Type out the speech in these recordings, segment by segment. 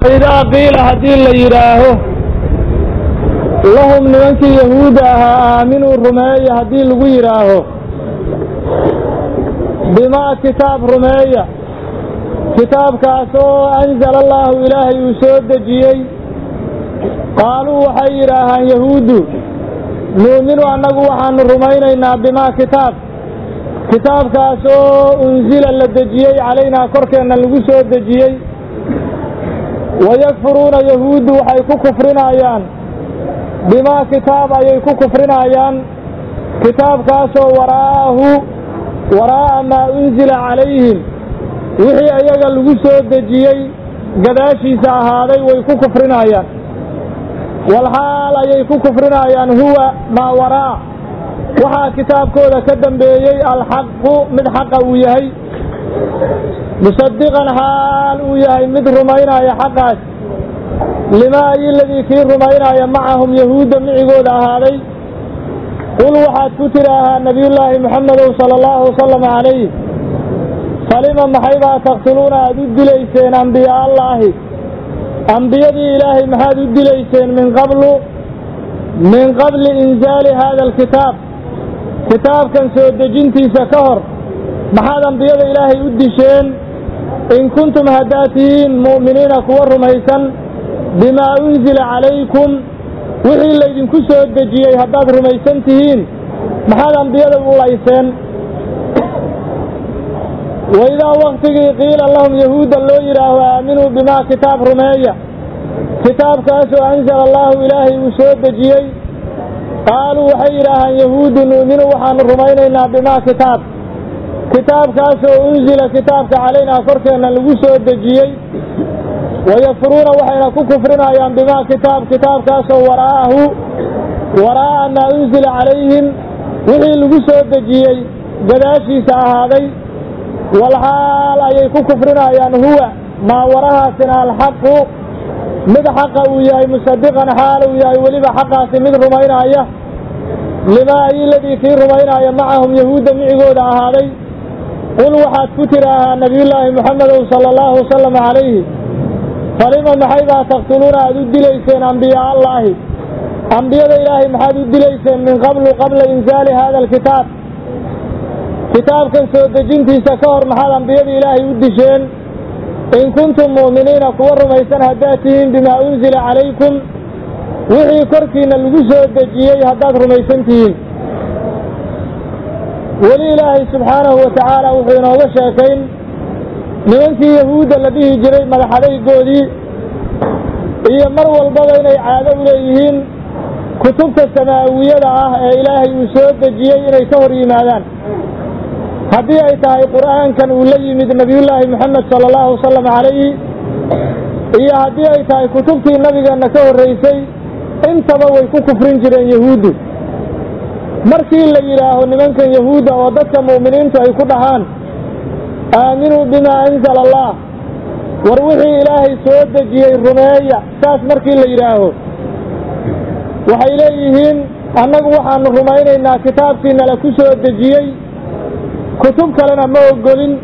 idaa qiila haddii la yidhaaho lahum nimankii yahuudda ahaa aaminuu rumeeya haddii lagu yidhaaho bimaa kitaab rumeeya kitaabkaasoo anzala allaahu ilaahay uu soo dejiyey qaaluu waxay yidhaahaan yahuuddu nu'minu annagu waxaanu rumaynaynaa bimaa kitaab kitaabkaasoo unsila la dejiyey calaynaa korkeenna lagu soo dejiyey wayakfuruuna yahuuddu waxay ku kufrinayaan bimaa kitaab ayay ku kufrinayaan kitaabkaasoo waraa'ahu waraa'a maa unsila calayhim wixii ayaga lagu soo dejiyey gadaashiisa ahaaday way ku kufrinayaan walxaal ayay ku kufrinayaan huwa maa waraa waxaa kitaabkooda ka dambeeyey alxaqu mid xaqa uu yahay musadiqan xaal uu yahay mid rumaynaya xaqaas limaa iladii kii rumaynaya macahum yahuudda micigooda ahaaday qul waxaad ku tidhaahaa nebiyullaahi moxamedow sala allahu wasalam calayh falima maxaybaa taqtuluuna aad u dilayseen ambiyaa allaahi ambiyadii ilaahay maxaad u dilayseen min qablu min qabli inzaali haada alkitaab kitaabkan soo dejintiisa ka hor maxaad ambiyada ilaahay u disheen in kuntum haddaad tihiin mu'miniina kuwa rumaysan bimaa unsila calaykum wixii laydinku soo dejiyey haddaad rumaysan tihiin maxaad ambiyada u layseen waidaa waktigii qiila lahum yahuudda loo yidhaaho aaminuu bimaa kitaab rumeeya kitaabkaasoo anzala allaahu ilaahay uu soo dejiyey qaaluu waxay yidhaahaan yahuuddu nu'minu waxaanu rumaynaynaa bimaa kitaab kitaabkaasoo unsila kitaabka calaynaa korkeenna lagu soo dejiyey wayakfuruuna waxayna ku kufrinayaan bimaa kitaab kitaabkaasoo waraa'ahu waraa'a maa unsila calayhim wixii lagu soo dejiyey gadaashiisa ahaaday walxaal ayay ku kufrinayaan huwa maa warahaasina alxaqu mid xaqa uu yahay musadiqan xaal uu yahay weliba xaqaasi mid rumaynaya limaa iladii kii rumaynaya macahum yahuudda micigooda ahaaday qul waxaad ku tidhaahaa nebiyullaahi moxamedow sala allahu wasalam calayhi falima maxaybaa taqtuluuna aad u dilayseen ambiyaa allaahi ambiyada ilaahay maxaad u dilayseen min qablu qabla insaali haada alkitaab kitaabkan soo dejintiisa ka hor maxaad ambiyada ilaahay u disheen in kuntum mu'miniina kuwa rumaysan haddaad tihiin bimaa unsila calaykum wixii korkiinna lagu soo dejiyey haddaad rumaysan tihiin weli ilaahay subxaanahu wa tacaala wuxuu inooga sheekayn nimankii yahuudda la dhihi jiray madaxadaygoodii iyo mar walbaba inay caado u leeyihiin kutubta samaawiyada ah ee ilaahay uu soo dejiyey inay ka hor yimaadaan haddii ay tahay qur'aankan uu la yimid nebiyullaahi moxamed sala allahu wasalam calayhi iyo haddii ay tahay kutubtii nabigeenna ka horraysay intaba way ku kufrin jireen yahuuddu markii la yidhaaho nimankan yahuudda oo dadka mu'miniintu ay ku dhahaan aaminuu bimaa anzala allah war wixii ilaahay soo dejiyey rumeeya saas markii la yidhaaho waxay leeyihiin annagu waxaanu rumaynaynaa kitaabkiinala ku soo dejiyey kutub kalena ma ogolin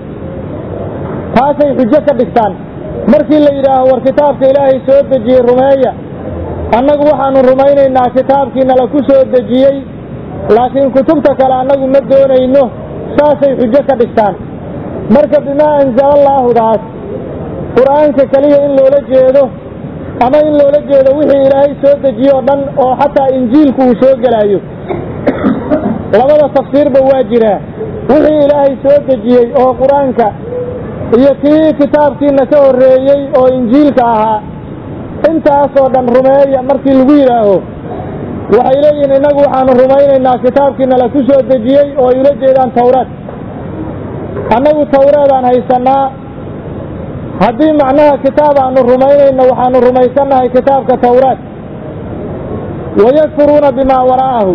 taasay xujo ka dhigtaan markii la yidhaaho war kitaabka ilaahay soo dejiyey rumeeya annagu waxaanu rumaynaynaa kitaabkiinala ku soo dejiyey laakiin kutubta kale annagu ma doonayno saasay xujo ka dhigtaan marka bimaa anzala allaahudaas qur'aanka keliya in loola jeedo ama in loola jeedo wixii ilaahay soo dejiye oo dhan oo xataa injiilku uu soo gelaayo labada tafsiirba waa jiraa wixii ilaahay soo dejiyey oo qur-aanka iyo kii kitaabkiina ka horreeyey oo injiilka ahaa intaasoo dhan rumeeya markii lagu yidhaaho waxay leeyihiin innagu waxaanu rumaynaynaa kitaabkiina la ku soo dejiyey oo ay ula jeedaan tawraad annagu tawraadaan haysannaa haddii macnaha kitaab aanu rumaynayno waxaanu rumaysannahay kitaabka tawraad wayakfuruuna bimaa wara'ahu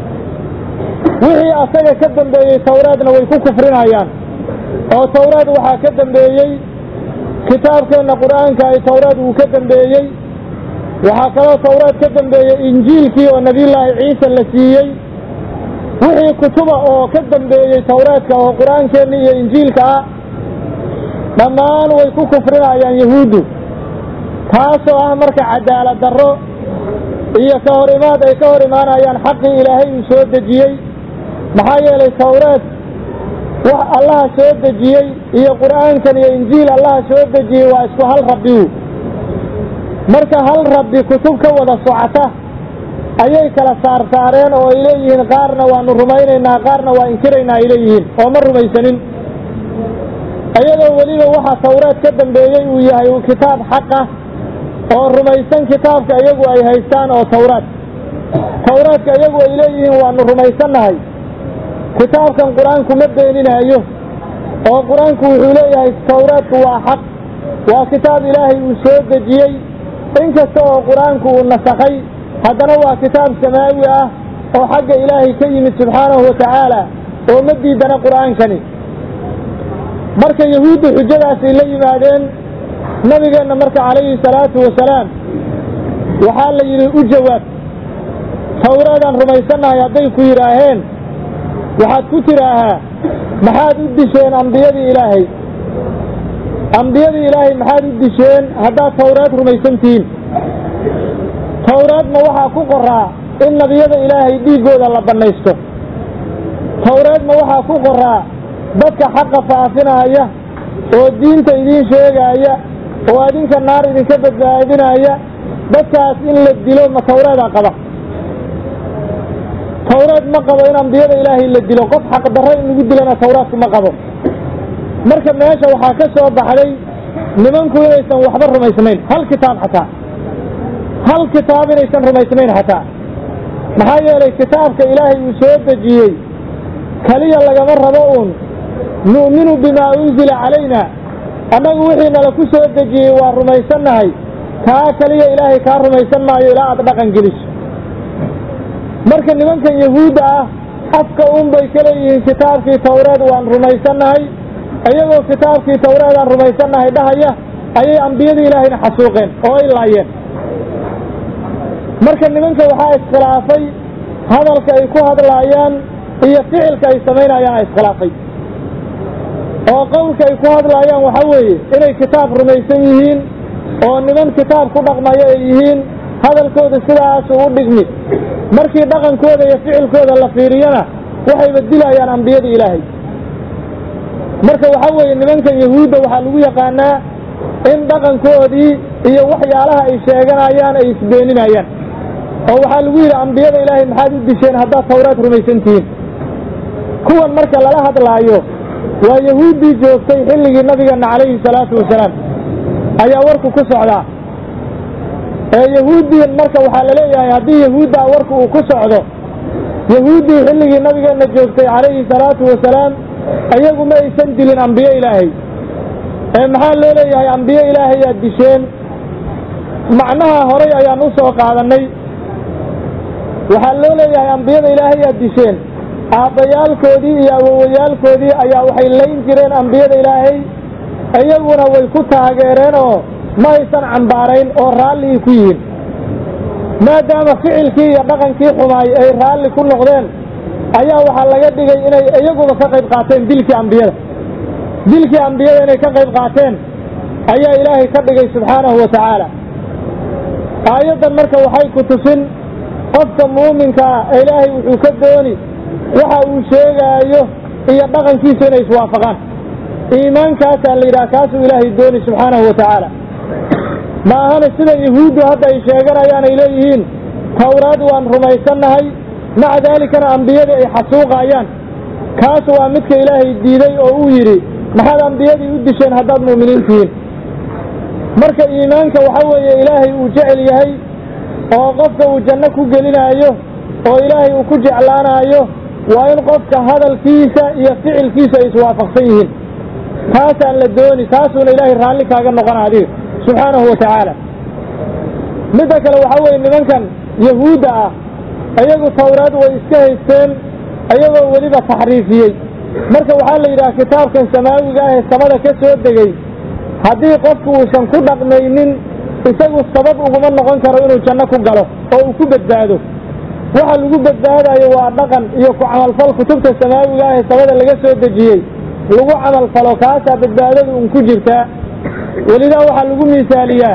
wixii asaga ka dambeeyey tawraadna way ku kufrinayaan oo tawraad waxaa ka dambeeyey kitaabkeenna qur'aanka ay tawraad uu ka dambeeyey waxaa kaloo tawraad ka dambeeyey injiilkii oo nebiyullaahi ciise la siiyey wixii kutuba oo ka dambeeyey tawraadka oo qur-aankeenna iyo injiilka ah dhammaan way ku kufrinayaan yahuuddu taasoo ah marka cadaalad darro iyo ka hor imaad ay ka hor imaanayaan xaqii ilaahay uu soo dejiyey maxaa yeelay tawreed wax allaha soo dejiyey iyo qur'aankan iyo injiil allaha soo dejiyey waa isku hal rabbigu marka hal rabbi kutub ka wada socota ayay kala saarsaareen oo ay leeyihiin qaarna waanu rumaynaynaa qaarna waa inkiraynaa ay leeyihiin oo ma rumaysanin iyadoo weliba waxa tawreed ka dambeeyey uu yahay uu kitaab xaq ah oo rumaysan kitaabka iyagu ay haystaan oo tawraad tawraadka iyagu ay leeyihiin waanu rumaysannahay kitaabkan qur-aanku ma beeninaayo oo qur-aanku wuxuu leeyahay tawraadku waa xaq waa kitaab ilaahay uu soo dejiyey inkasta oo qur-aanku uu nasakhay haddana waa kitaab samaawi ah oo xagga ilaahay ka yimid subxaanahu wa tacaala oo ma diidana qur'aankani marka yahuuddu xujadaasay la yimaadeen nabigeenna marka calayhi salaatu wasalaam waxaa la yidhi u jawaab tawraadaan rumaysannahay hadday ku yidhaaheen waxaad ku tidhaahaa maxaad u disheen ambiyadii ilaahay ambiyadii ilaahay maxaad u disheen haddaad tawraad rumaysan tihiin tawraadna waxaa ku qoraa in nebiyada ilaahay dhiiggooda la bannaysto tawreedna waxaa ku qoraa dadka xaqa faafinaaya oo diinta idiin sheegaaya oo adinka naar idinka badbaadinaya dadkaas in la dilo ma tawreedaa qaba tawreed ma qabo in ambiyada ilaahay la dilo qof xaqdarro in lagu dilana tawraadku ma qabo marka meesha waxaa ka soo baxday nimanku inaysan waxba rumaysnayn hal kitaab xataa hal kitaab inaysan rumaysnayn xataa maxaa yeelay kitaabka ilaahay uu soo dejiyey keliya lagama rabo uun nu'minu bimaa unzila calayna annagu wixii nala ku soo dejiyey waa rumaysannahay kaa keliya ilaahay kaa rumaysan maayo ilaa aad dhaqan geliso marka nimankan yahuudda ah afka uun bay ka leeyihiin kitaabkii tawreed waan rumaysannahay iyagoo kitaabkii tawreedaan rumaysannahay dhahaya ayay ambiyadii ilaahayna xasuuqeen oo ay laayeen marka nimanka waxaa iskhilaafay hadalka ay ku hadlaayaan iyo ficilka ay samaynayaan a iskhilaafay oo qowlka ay ku hadlaayaan waxaa weeye inay kitaab rumaysan yihiin oo niman kitaab ku dhaqmayo ay yihiin hadalkooda sidaasu u dhigmi markii dhaqankooda iyo ficilkooda la fiiriyana waxayba dilayaan ambiyadii ilaahay marka waxaa weeye nimankan yahuudda waxaa lagu yaqaanaa in dhaqankoodii iyo waxyaalaha ay sheeganayaan ay isbeeninayaan oo waxaa lagu yidhi ambiyada ilaahay maxaad u disheen haddaad tawraad rumaysan tihiin kuwan marka lala hadlaayo waa yahuuddii joogtay xilligii nabigeenna calayhi salaatu wasalaam ayaa warku ku socdaa ee yahuuddiin marka waxaa la leeyahay haddii yahuuddaa warku uu ku socdo yahuuddii xilligii nabigeenna joogtay calayhi salaatu wasalaam iyagu ma aysan dilin ambiyo ilaahay ee maxaa loo leeyahay ambiyo ilaahayaad disheen macnaha horay ayaan u soo qaadannay waxaa loo leeyahay ambiyada ilaahayaad disheen aabbayaalkoodii iyo awowayaalkoodii ayaa waxay layn jireen ambiyada ilaahay iyaguna way ku taageereen oo ma aysan cambaarayn oo raalli ku yihiin maadaama ficilkii iyo dhaqankii xumaay ay raalli ku noqdeen ayaa waxaa laga dhigay inay iyaguba ka qayb qaateen dilkii ambiyada dilkii ambiyada inay ka qayb qaateen ayaa ilaahay ka dhigay subxaanahu wa tacaala aayaddan marka waxay ku tusin qofka muuminka ah ee ilaahay wuxuu ka dooni waxa uu sheegaayo iyo dhaqankiisu inay iswaafaqaan iimaankaasaa la yidhaha kaasuu ilaahay dooni subxaanahu wa tacaala ma ahana sida yahuuddu hadda ay sheeganayaan ay leeyihiin tawraad waan rumaysannahay maca daalikana ambiyadii ay xasuuqaayaan kaas waa midka ilaahay diiday oo uu yidhi maxaad ambiyadii u disheen haddaad mu'miniin tihiin marka iimaanka waxa weeye ilaahay uu jecel yahay oo qofka uu janno ku gelinaayo oo ilaahay uu ku jeclaanaayo waa in qofka hadalkiisa iyo ficilkiisa ay iswaafaqsan yihiin taasaan la dooni taasuuna ilaahay raalli kaaga noqona adiga subxaanahu wa tacaala midda kale waxaa weeye nimankan yahuudda ah iyagu tawraad way iska haysteen iyagoo weliba taxriifiyey marka waxaa la yidhaha kitaabkan samaawiga ah ee samada ka soo degey haddii qofku uusan ku dhaqmaynin isagu sabab uguma noqon karo inuu janno ku galo oo uu ku badbaado waxa lagu badbaadayo waa dhaqan iyo ku camalfal kutubta samaawiga ah ee samada laga soo dejiyey lagu camalfalo kaasaa badbaadada un ku jirtaa welidaa waxaa lagu miisaaliyaa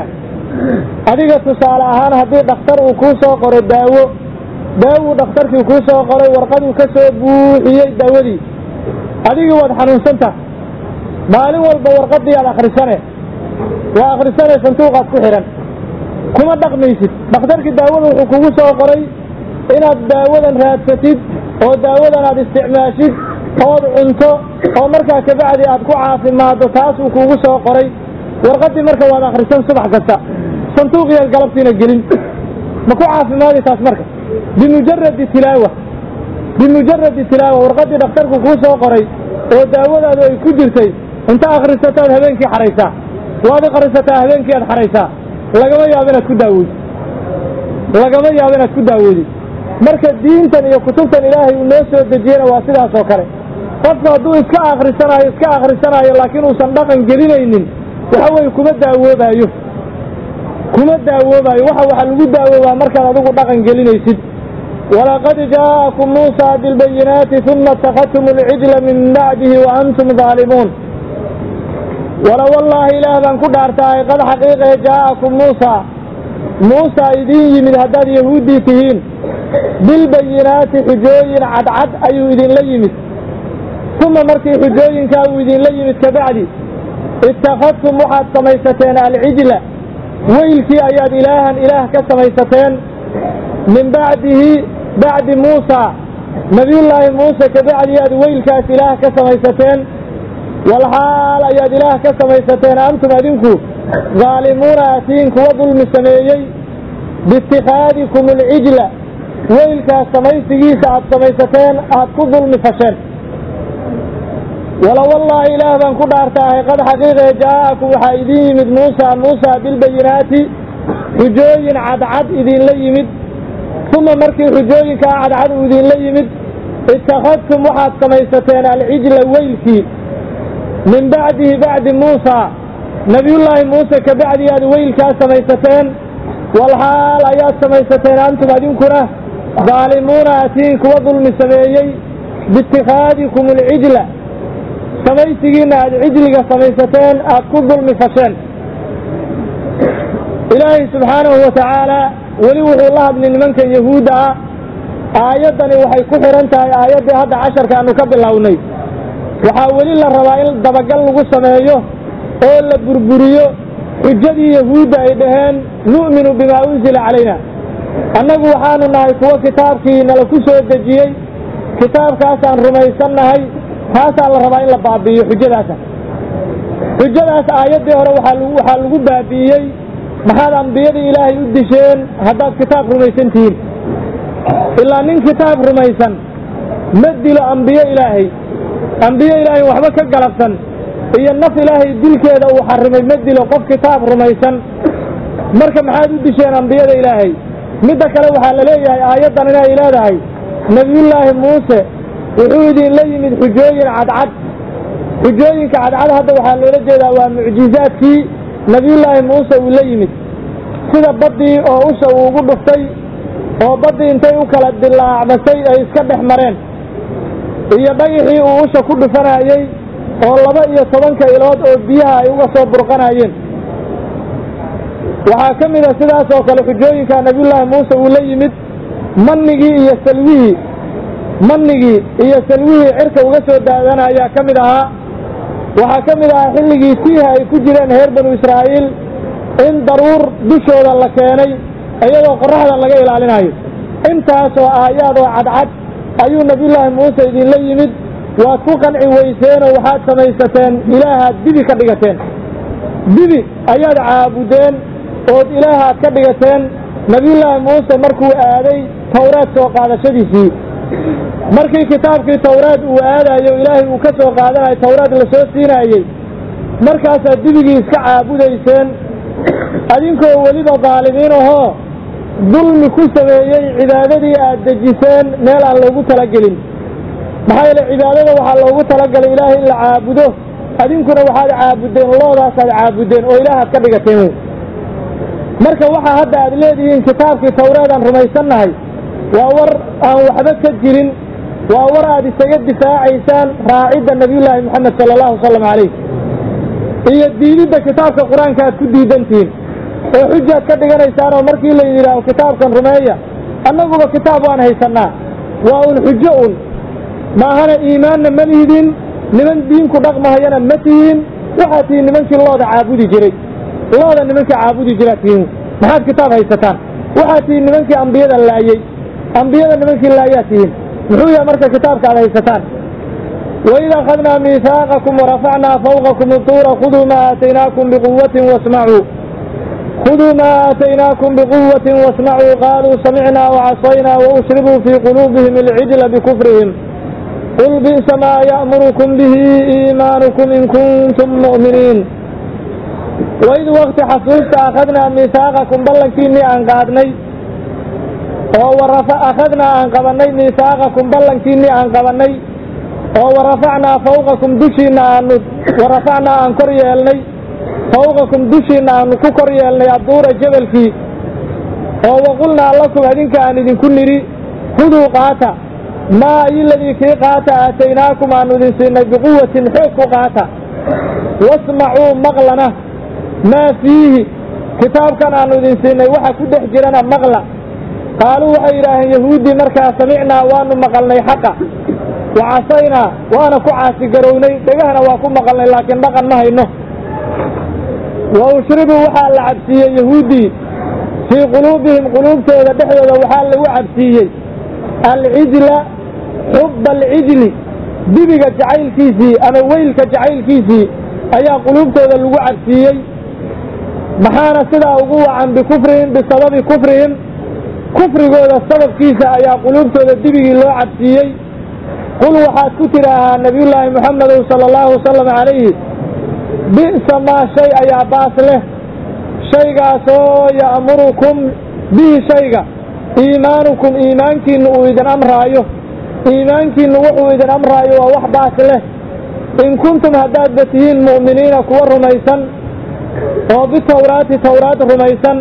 adiga tusaale ahaan haddii dhakhtar uu kuu soo qoro daawo daawuu dhakhtarkii kuu soo qoray warqaduu ka soo buuxiyey daawadii adigii waad xanuunsantaha maalin walba warqadii aad akhrisane waa akhrisane sanduuqaad ku xidhan kuma dhaqmaysid dhakhtarkii daawada wuxuu kugu soo qoray inaad daawadan raadsatid oo daawadan aad isticmaashid ood cunto oo markaa kabacdi aad ku caafimaaddo taasuu kuugu soo qoray warqadii marka waad akhrisan subax kasta sanduuqiyaad galabtiina gelin ma ku caafimaadi taas marka bimujaradi tilaawa bimujaradi tilaawa warqadii dhakhtarku kuu soo qoray oo daawadaadu ay ku jirtay inta akhrisataad habeenkii xaraysaa waad akhrisataa habeenkii aad xaraysaa lagama yaabo inaad ku daawoodi lagama yaabo inaad ku daawoodi marka diintan iyo kutubtan ilaahay uu noo soo dejiyena waa sidaas oo kale qofku hadduu iska akhrisanaayo iska akhrisanaayo laakiin uusan dhaqan gelinaynin waxa weeye kuma daawoobaayo kuma daawoobayo waxa waxa lagu daawoobaa markaad adigu dhaqan gelinaysid walaqad jaa'akum muusa bilbayinaati uma اtakadtum alcijla min bacdihi wa antum daalimuun wala wallaahi ilaah baan ku dhaartahay qad xaqiiqee jaa'akum muusa muusa idiin yimid haddaad yahuuddii tihiin bilbayinaati xujooyin cadcad ayuu idinla yimid uma markii xujooyinkaa uu idinla yimid kabacdi ittakhadtum waxaad samaysateen alcijla weylkii ayaad ilaahan ilaah ka samaysateen min bacdihi bacdi muusa nabiyullaahi muuse kabacdi aad weylkaas ilaah ka samaysateen walxaal ayaad ilaah ka samaysateen antum adinku daalimuuna atiin kuwa dulmi sameeyey biitikhaadikum alcijla weylkaas samaysigiisa aad samaysateen aad ku dulmi fasheen wala wallaahi ilaah baan ku dhaartaahay qad xaqiiqee jaa'akum waxaa idiin yimid muusa muusa bilbayinaati xujooyin cadcad idinla yimid uma markii xujooyinkaa cadcad uu idinla yimid ittakhadtum waxaad samaysateen alcijla weylkii min bacdihi bacdi muusa nabiyullaahi muuse kabacdi aad weylkaa samaysateen walxaal ayaad samaysateen antum adinkuna daalimuuna atiin kuwa dulmi sameeyey biitikhaadikum alcijla samaysigiinna aad cijliga samaysateen aad ku dulmi fasheen ilaahay subxaanahu wa tacaala weli wuxuu la hadlay nimankan yahuudda ah aayaddani waxay ku xidhan tahay aayaddii hadda casharkaanu ka bilownay waxaa weli la rabaa in dabagal lagu sameeyo oo la burburiyo xujadii yahuudda ay dhaheen nu'minu bimaa unsila calayna annagu waxaanu nahay kuwo kitaabkii nala ku soo dejiyey kitaabkaasaan rumaysannahay taasaa la rabaa in la baabi'iyo xujadaasa xujadaas aayaddii hore waxaa lagu baabi'iyey maxaad ambiyadii ilaahay u disheen haddaad kitaab rumaysan tihiin ilaa nin kitaab rumaysan ma dilo ambiyo ilaahay ambiyo ilaahay waxba ka galabsan iyo naf ilaahay dilkeeda uu xarimay ma dilo qof kitaab rumaysan marka maxaad u disheen ambiyada ilaahay midda kale waxaa la leeyahay aayaddan inay leedahay nebiyullaahi muuse wuxuu idinla yimid xujooyin cadcad xujooyinka cadcad hadda waxaa loola jeedaa waa mucjizaadkii nebiyullaahi muuse uu la yimid sida baddii oo usha uu ugu dhuftay oo baddii intay u kala dilaacmasay ay iska dhex mareen iyo dhagixii uu usha ku dhufanayey oo laba iyo tobanka ilood oo biyaha ay uga soo burqanayeen waxaa ka mid a sidaas oo kale xujooyinka nebiyullaahi muuse uu la yimid mannigii iyo salwihii mannigii iyo salwihii cirka uga soo daadan ayaa ka mid ahaa waxaa ka mid ahaa xilligii tiiha ay ku jireen reer banu israa'iil in daruur dushooda la keenay iyadoo qorraxda laga ilaalinayo intaasoo aayaad oo cadcad ayuu nebiyullaahi muuse idinla yimid waad ku qanci weyseenoo waxaad samaysateen ilaahaad dibi ka dhigateen dibi ayaad caabudeen ood ilaahaad ka dhigateen nebiyullaahi muuse markuu aaday tawraad soo qaadashadiisii markii kitaabkii tawraad uu aadayo ilaahay uu ka soo qaadanayo tawraad la soo siinaayey markaasaad dibigii iska caabudayseen adinkoo weliba daalimiin ahoo dulmi ku sameeyey cibaadadii aad dejiseen meel aan loogu talagelin maxaa yeele cibaadada waxaa loogu talagalay ilaahay in la caabudo adinkuna waxaad caabudeen loodaasaad caabudeen oo ilaahaad ka dhigateen wey marka waxaa hadda aad leedihiin kitaabkii tawraadaan rumaysannahay waa war aan waxba ka jirin waa war aad isaga difaacaysaan raacidda nebiyullaahi moxamed sala allahu wasalam calayh iyo diididda kitaabka qur-aanka aad ku diidantihiin oo xujaad ka dhiganaysaan oo markii la yidhaaho kitaabkan rumeeya annaguba kitaab waan haysannaa waa un xujo un maahana iimaanna ma lihdin niman diinku dhaqmahayana ma tihiin waxaad tihiin nimankii looda caabudi jiray looda nimankii caabudi jiraad tihiin maxaad kitaab haysataan waxaad tihiin nimankii ambiyada laayey ambiyada nimankii laayaad tihiin muxuu yahay marka kitaabka aad haysataan waid akhadnaa miihaaqakum warafacnaa fawqakum utuura khuduu maa aataynaakum biquwatin wasmacuu khuduu maa aataynaakum biquwatin wasmacuu qaaluu samicnaa wacasaynaa waushribuu fii quluubihim alcijla bikufrihim qul bi'sa maa ya'murukum bihi iimaanukum in kuntum mu'miniin waid wakti xasuusta akhadnaa miihaaqakum ballankiinnii aan qaadnay oo warafa akhadnaa aan qabannay miihaaqakum ballankiinnii aan qabannay oo warafacnaa fawqakum dushiinna aanu warafacnaa aan kor yeelnay fawqakum dushiinna aanu ku kor yeelnay adduura jebalkii oo waqulnaa lakum adinka aan idinku nidhi huduu qaata maa iladii kii qaata aataynaakum aanu idin siinay biquwatin xoog ku qaata wasmacuu maqlana maa fiihi kitaabkan aanu idin siinay waxa ku dhex jirana maqla qaaluu waxay yidhaaheen yahuuddii markaa samicnaa waanu maqalnay xaqa wa casaynaa waana ku caasigarownay dhegahana waa ku maqalnay laakiin dhaqan ma hayno wa ushribuu waxaa la cabsiiyey yahuuddii fii quluubihim quluubtooda dhexdooda waxaa lagu cabsiiyey alcijla xubba alcijli dibiga jacaylkiisii ama weylka jacaylkiisii ayaa quluubtooda lagu cabsiiyey maxaana sidaa ugu wacan bikufrihim bisababi kufrihim kufrigooda sababkiisa ayaa quluubtooda dibigii loo cabsiiyey qul waxaad ku tidhaahaa nabiyullaahi moxamedow sala allahu wasalam calayhi bi'sa maa shay ayaa baas leh shaygaasoo ya'murukum bihi shayga iimaanukum iimaankiinnu uu idin amraayo iimaankiinnu wuxuu idin amraayo waa wax baas leh in kuntum haddaadba tihiin mu'miniina kuwa rumaysan oo bitawraati tawraad rumaysan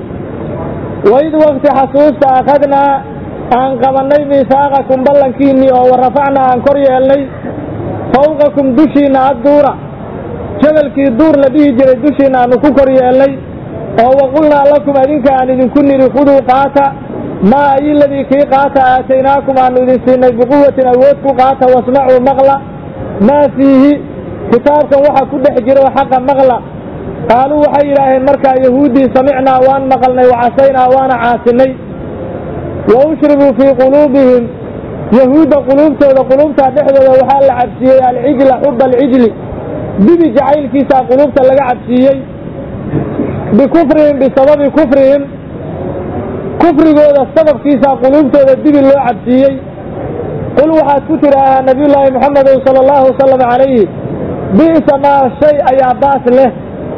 waid wakti xasuusta akhadnaa aan qabannay miihaaqakum ballankiinnii oo warafacnaa aan kor yeelnay fawqakum dushiinna adduura jabalkii duur la dhihi jiray dushiinna aanu ku kor yeelnay oo waqulnaa lakum adinka aan idinku nidhi khuduu qaata maa iladii kii qaata aataynaakum aanu idin siinay biquwatin awood ku qaata wasmacuu maqla maa fiihi kitaabkan waxa ku dhex jiro xaqa maqla qaaluu waxay yidhaaheen markaa yahuuddii samicnaa waan maqalnay wacasaynaa waana caasinay wa ushribuu fii quluubihim yahuudda quluubtooda quluubtaa dhexdooda waxaa la cabsiiyey alcijla xuba alcijli dibi jacaylkiisaa quluubta laga cabsiiyey bikufrihim bisababi kufrihim kufrigooda sababkiisaa quluubtooda dibi loo cabsiiyey qul waxaad ku tidhaahaa nabiyullaahi moxamedow sala allahu wasalam calayhi bi'sa maa shay ayaa baas leh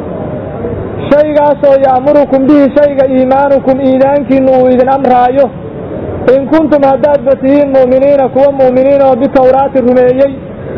shaygaasoo ya'murukum bihi shayga iimaanukum iimaankiinnu uu idin amraayo in kuntum haddaadba tihiin mu'miniina kuwa mu'miniin oo bitawraati rumeeyey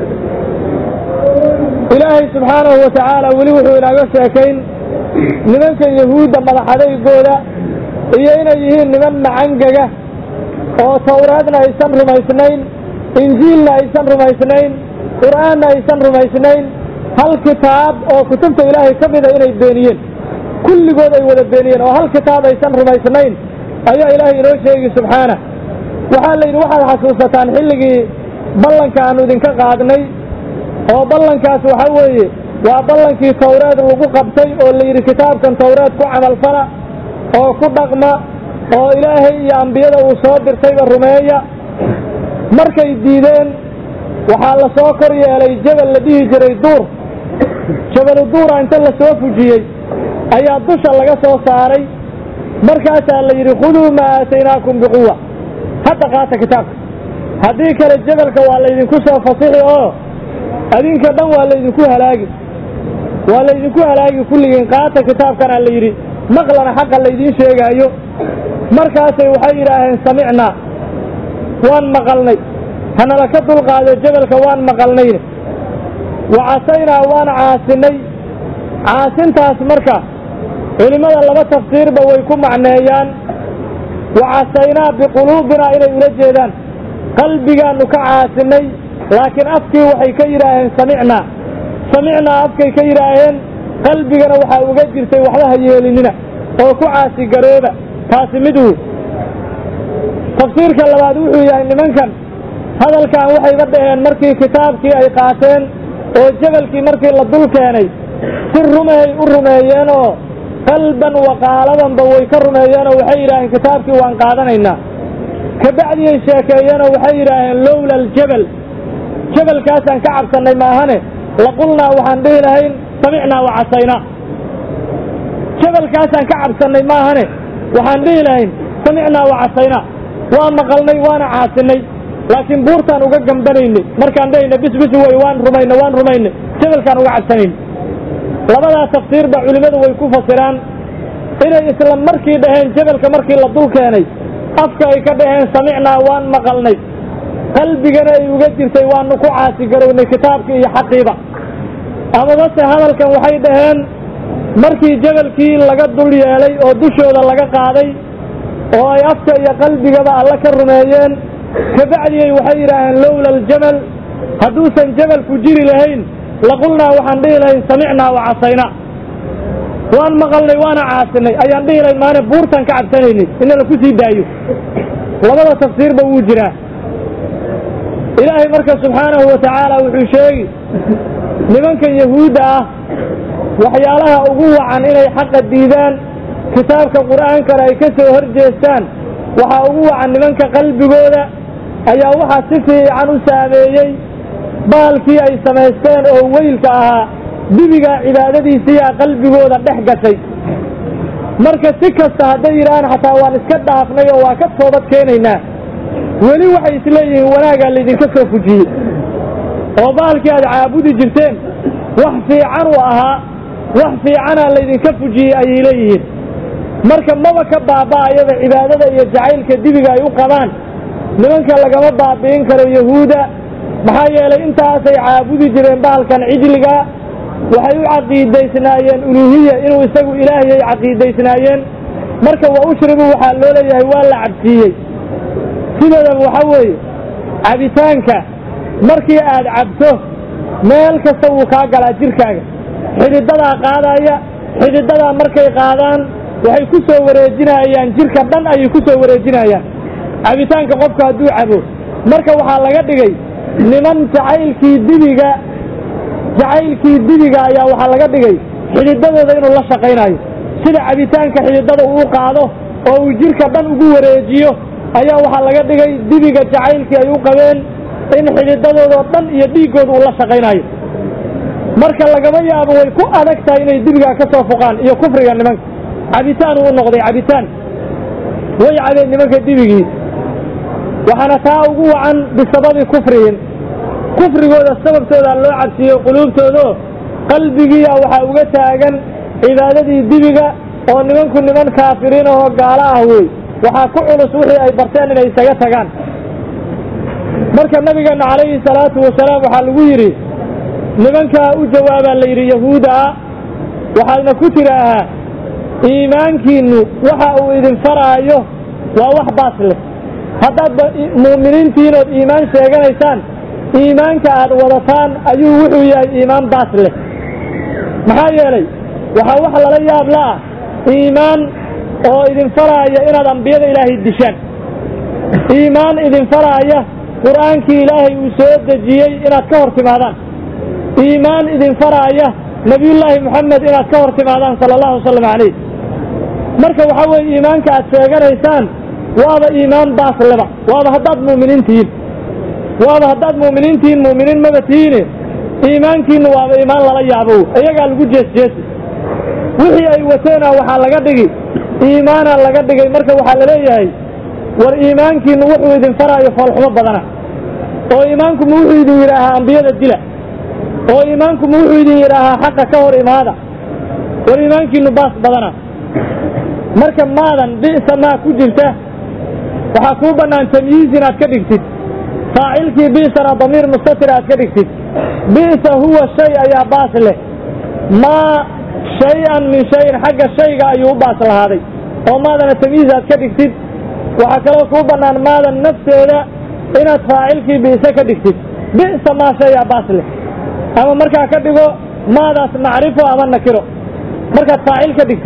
ilaahay subxaanahu wa tacaala weli wuxuu inaaga sheekayn nimankan yahuudda madaxadaygooda iyo inay yihiin niman macangaga oo tawraadna aysan rumaysnayn injiilna aysan rumaysnayn qur'aanna aysan rumaysnayn hal kitaab oo kutubta ilaahay ka mida inay beeniyeen kulligood ay wada beeniyeen oo hal kitaab aysan rumaysnayn ayaa ilaahay inoo sheegi subxaana waxaa la yidhi waxaad xasuusataan xilligii ballanka aanu idinka qaadnay oo ballankaas waxa weeye waa ballankii tawreed lagu qabtay oo la yidhi kitaabkan tawreed ku camalfala oo ku dhaqma oo ilaahay iyo ambiyada uu soo dirtayba rumeeya markay diideen waxaa la soo kor yeelay jabal la dhihi jiray duur jabalu duura inta la soo fujiyey ayaa dusha laga soo saaray markaasaa la yidhi khuduu maa aataynaakum biquwa hadda qaata kitaabka haddii kale jabalka waa laydinku soo fasixi oo adinka dhan waa laydinku halaagi waa laydinku halaagi kulligiin qaata kitaabkanaa la yidhi maqlana xaqa laydiin sheegaayo markaasay waxay yidhaaheen samicnaa waan maqalnay hanala ka dulqaado jabalka waan maqalnayne wa casaynaa waan caasinay caasintaas marka culimmada laba tafsiirba way ku macneeyaan wa casaynaa biquluubinaa inay ula jeedaan qalbigaannu ka caasinay laakiin afkii waxay ka yidhaaheen samicnaa samicnaa afkay ka yidhaaheen qalbigana waxaa uga jirtay waxba ha yeelinina oo ku caasigarooba taasi mid uu tafsiirka labaad wuxuu yahay nimankan hadalkan waxayba dhaheen markii kitaabkii ay qaateen oo jabalkii markii la dul keenay si rumahay u rumeeyeen oo qalban waqaaladanba way ka rumeeyeenoo waxay yidhaaheen kitaabkii waan qaadanaynaa kabacdiyay sheekeeyeenoo waxay yidhaaheen lowla aljabal jabalkaasaan ka cabsannay maahane laqulnaa waxaan dhihi lahayn samicnaa wa casaynaa jabalkaasaan ka cabsannay maahane waxaan dhihi lahayn samicnaa wa casaynaa waa maqalnay waana caasinay laakiin buurtaan uga gambanaynay markaan dhahayna bisbis wey waan rumaynay waan rumaynay jabalkaan uga cabsanaynay labadaa tafsiirba culimmadu way ku fasiraan inay isla markii dhaheen jabalka markii la dul keenay afka ay ka dhaheen samicnaa waan maqalnay qalbigana ay uga jirtay waanu ku caasigarownay kitaabkii iyo xaqiiba amabase hadalkan waxay dhaheen markii jabalkii laga dul yeelay oo dushooda laga qaaday oo ay afka iyo qalbigaba alle ka rumeeyeen kabacdiyay waxay yidhaaheen lowla aljamal hadduusan jabalku jiri lahayn laqulnaa waxaan dhihi lahayn samicnaa wa casaynaa waan maqalnay waana caasinay ayaan dhihi lahayn maane buurtaan ka cabsanaynay ina la ku sii daayo labada tafsiirba wuu jiraa ilaahay marka subxaanahu wa tacaala wuxuu sheegi nimankan yahuudda ah waxyaalaha ugu wacan inay xaqa diidaan kitaabka qur'aankana ay ka soo hor jeestaan waxaa ugu wacan nimanka qalbigooda ayaa waxaa si fiican u saameeyey baalkii ay samaysteen oo weylka ahaa dibigaa cibaadadiisiiyaa qalbigooda dhex gashay marka si kasta hadday yidhaahaan xataa waan iska dhaafnay oo waa ka toobad keenaynaa weli waxay isleeyihiin wanaagaa laydinka soo fujiyey oo baalkii aad caabudi jirteen wax fiican u ahaa wax fiicanaa laydinka fujiyey ayay leeyihiin marka maba ka baaba'ayaba cibaadada iyo jacaylka dibiga ay u qabaan nimanka lagama baabi'in karo yahuuda maxaa yeelay intaasay caabudi jireen bahalkan cijliga waxay u caqiidaysnaayeen uluuhiya inuu isagu ilaahiyay caqiidaysnaayeen marka wa ushribu waxaa loo leeyahay waa la cabsiiyey sideedaba waxa weeye cabitaanka markii aad cabto meel kasta wuu kaa galaa jirkaaga xididadaa qaadaya xididadaa markay qaadaan waxay ku soo wareejinayaan jirka dhan ayay ku soo wareejinayaan cabitaanka qofku hadduu cabo marka waxaa laga dhigay niman jacaylkii dibiga jacaylkii dibiga ayaa waxaa laga dhigay xididadooda inuu la shaqaynayo sida cabitaanka xididada uu qaado oo uu jirka dhan ugu wareejiyo ayaa waxaa laga dhigay dibiga jacaylkii ay u qabeen in xididadoodaoo dhan iyo dhiiggooda uu la shaqaynayo marka lagama yaabo way ku adag tahay inay dibigaa ka soo foqaan iyo kufriga nimanka cabitaan uu noqday cabitaan way cabeen nimanka dibigii waxaana taa ugu wacan bisababi kufrihim kufrigooda sababtooda loo cabsiiyo quluubtoodao qalbigiia waxaa uga taagan cibaadadii dibiga oo nimanku niman kaafiriin ahoo gaalo ah wey waxaa ku culus wixii ay barteen inay isaga tagaan marka nabigeenna calayhi salaatu wasalaam waxaa lagu yidhi nimankaa u jawaabaa la yidhi yahuuda ah waxaadna ku tidhaahaa iimaankiinnu waxa uu idin faraayo waa wax baas leh haddaadba mu'miniintiin ood iimaan sheeganaysaan iimaanka aad wadataan ayuu wuxuu yahay iimaan baas leh maxaa yeelay waxaa wax lala yaab la'ah iimaan oo idin faraaya inaad ambiyada ilaahay dishaan iimaan idin faraaya qur'aankii ilaahay uu soo dejiyey inaad ka hor timaadaan iimaan idin faraaya nebiyullaahi moxamed inaad ka hor timaadaan sala allahu wasalam calayh marka waxaa weeye iimaanka aad sheeganaysaan waaba iimaan baasleba waaba haddaad mu'miniin tihiin waaba haddaad mu'miniin tihiin mu'miniin maba tihiine iimaankiinnu waaba iimaan lala yaabo iyagaa lagu jeesjeesi wixii ay wateena waxaa laga dhigi iimaanaa laga dhigay marka waxaa la leeyahay war iimaankiinnu wuxuu idin faraayo foolxumo badana oo iimaanku ma wuxuu idin yidhaahaa ambiyada dila oo iimaanku ma wuxuu idin yidhaahaa xaqa ka hor imaada war iimaankiinnu baas badana marka maadan bi'sa maa ku jirta waxaa kuu bannaan tamyiiz inaad ka dhigtid faacilkii bi'sana damiir mustatir aad ka dhigtid bi'sa huwa shay ayaa baas leh maa shay-an min shayin xagga shayga ayuu u baas lahaaday oo maadana tamyiiz aad ka dhigtid waxaa kaloo kuu bannaan maadan nafteeda inaad faacilkii bi'se ka dhigtid bi'sa maa shayaa baas leh ama markaa ka dhigo maadaas macrifo ama nakiro markaad faacil ka dhigtid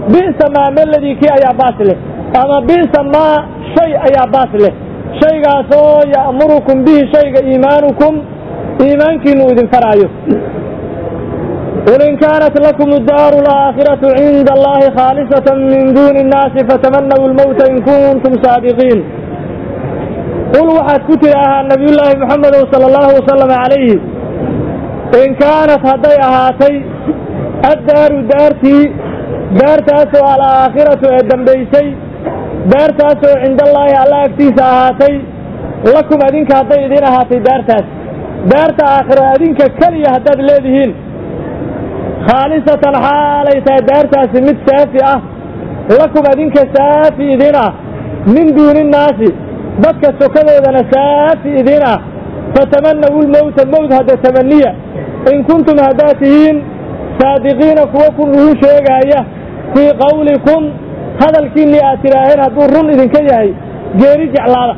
bi'sa maa meladii kii ayaa baas leh ama bi'sa maa shay ayaa baas leh shaygaasoo ya'murukum bihi shayga iimaanukum iimaankiinu idin faraayo qul in kaanat lakum daaru alaakhiratu cinda allahi khaalisatan min duuni innaasi fatamanaw lmowta in kuntum saadiqiin qul waxaad ku tidhaahaa nabiyullaahi moxamedow sala allahu wasalam calayhi in kaanat hadday ahaatay addaaru daartii daartaasoo alaakhiratu ee dambaysay daartaasoo cindallaahi alla agtiisa ahaatay lakum adinka hadday idin ahaatay daartaas daarta aakhiro adinka keliya haddaad leedihiin khaalisatan xaalay tahay daartaasi mid saafi ah lakum adinka saafi idin ah min duuni innaasi dadka sokadoodana saafi idin ah fatamanaw lmowta mowt hadda tamaniya in kuntum haddaad tihiin saadiqiina kuwa ku ruu sheegaaya fii qawlikum hadalkiinnii aad tidhaaheen hadduu run idinka yahay geeri jeclaada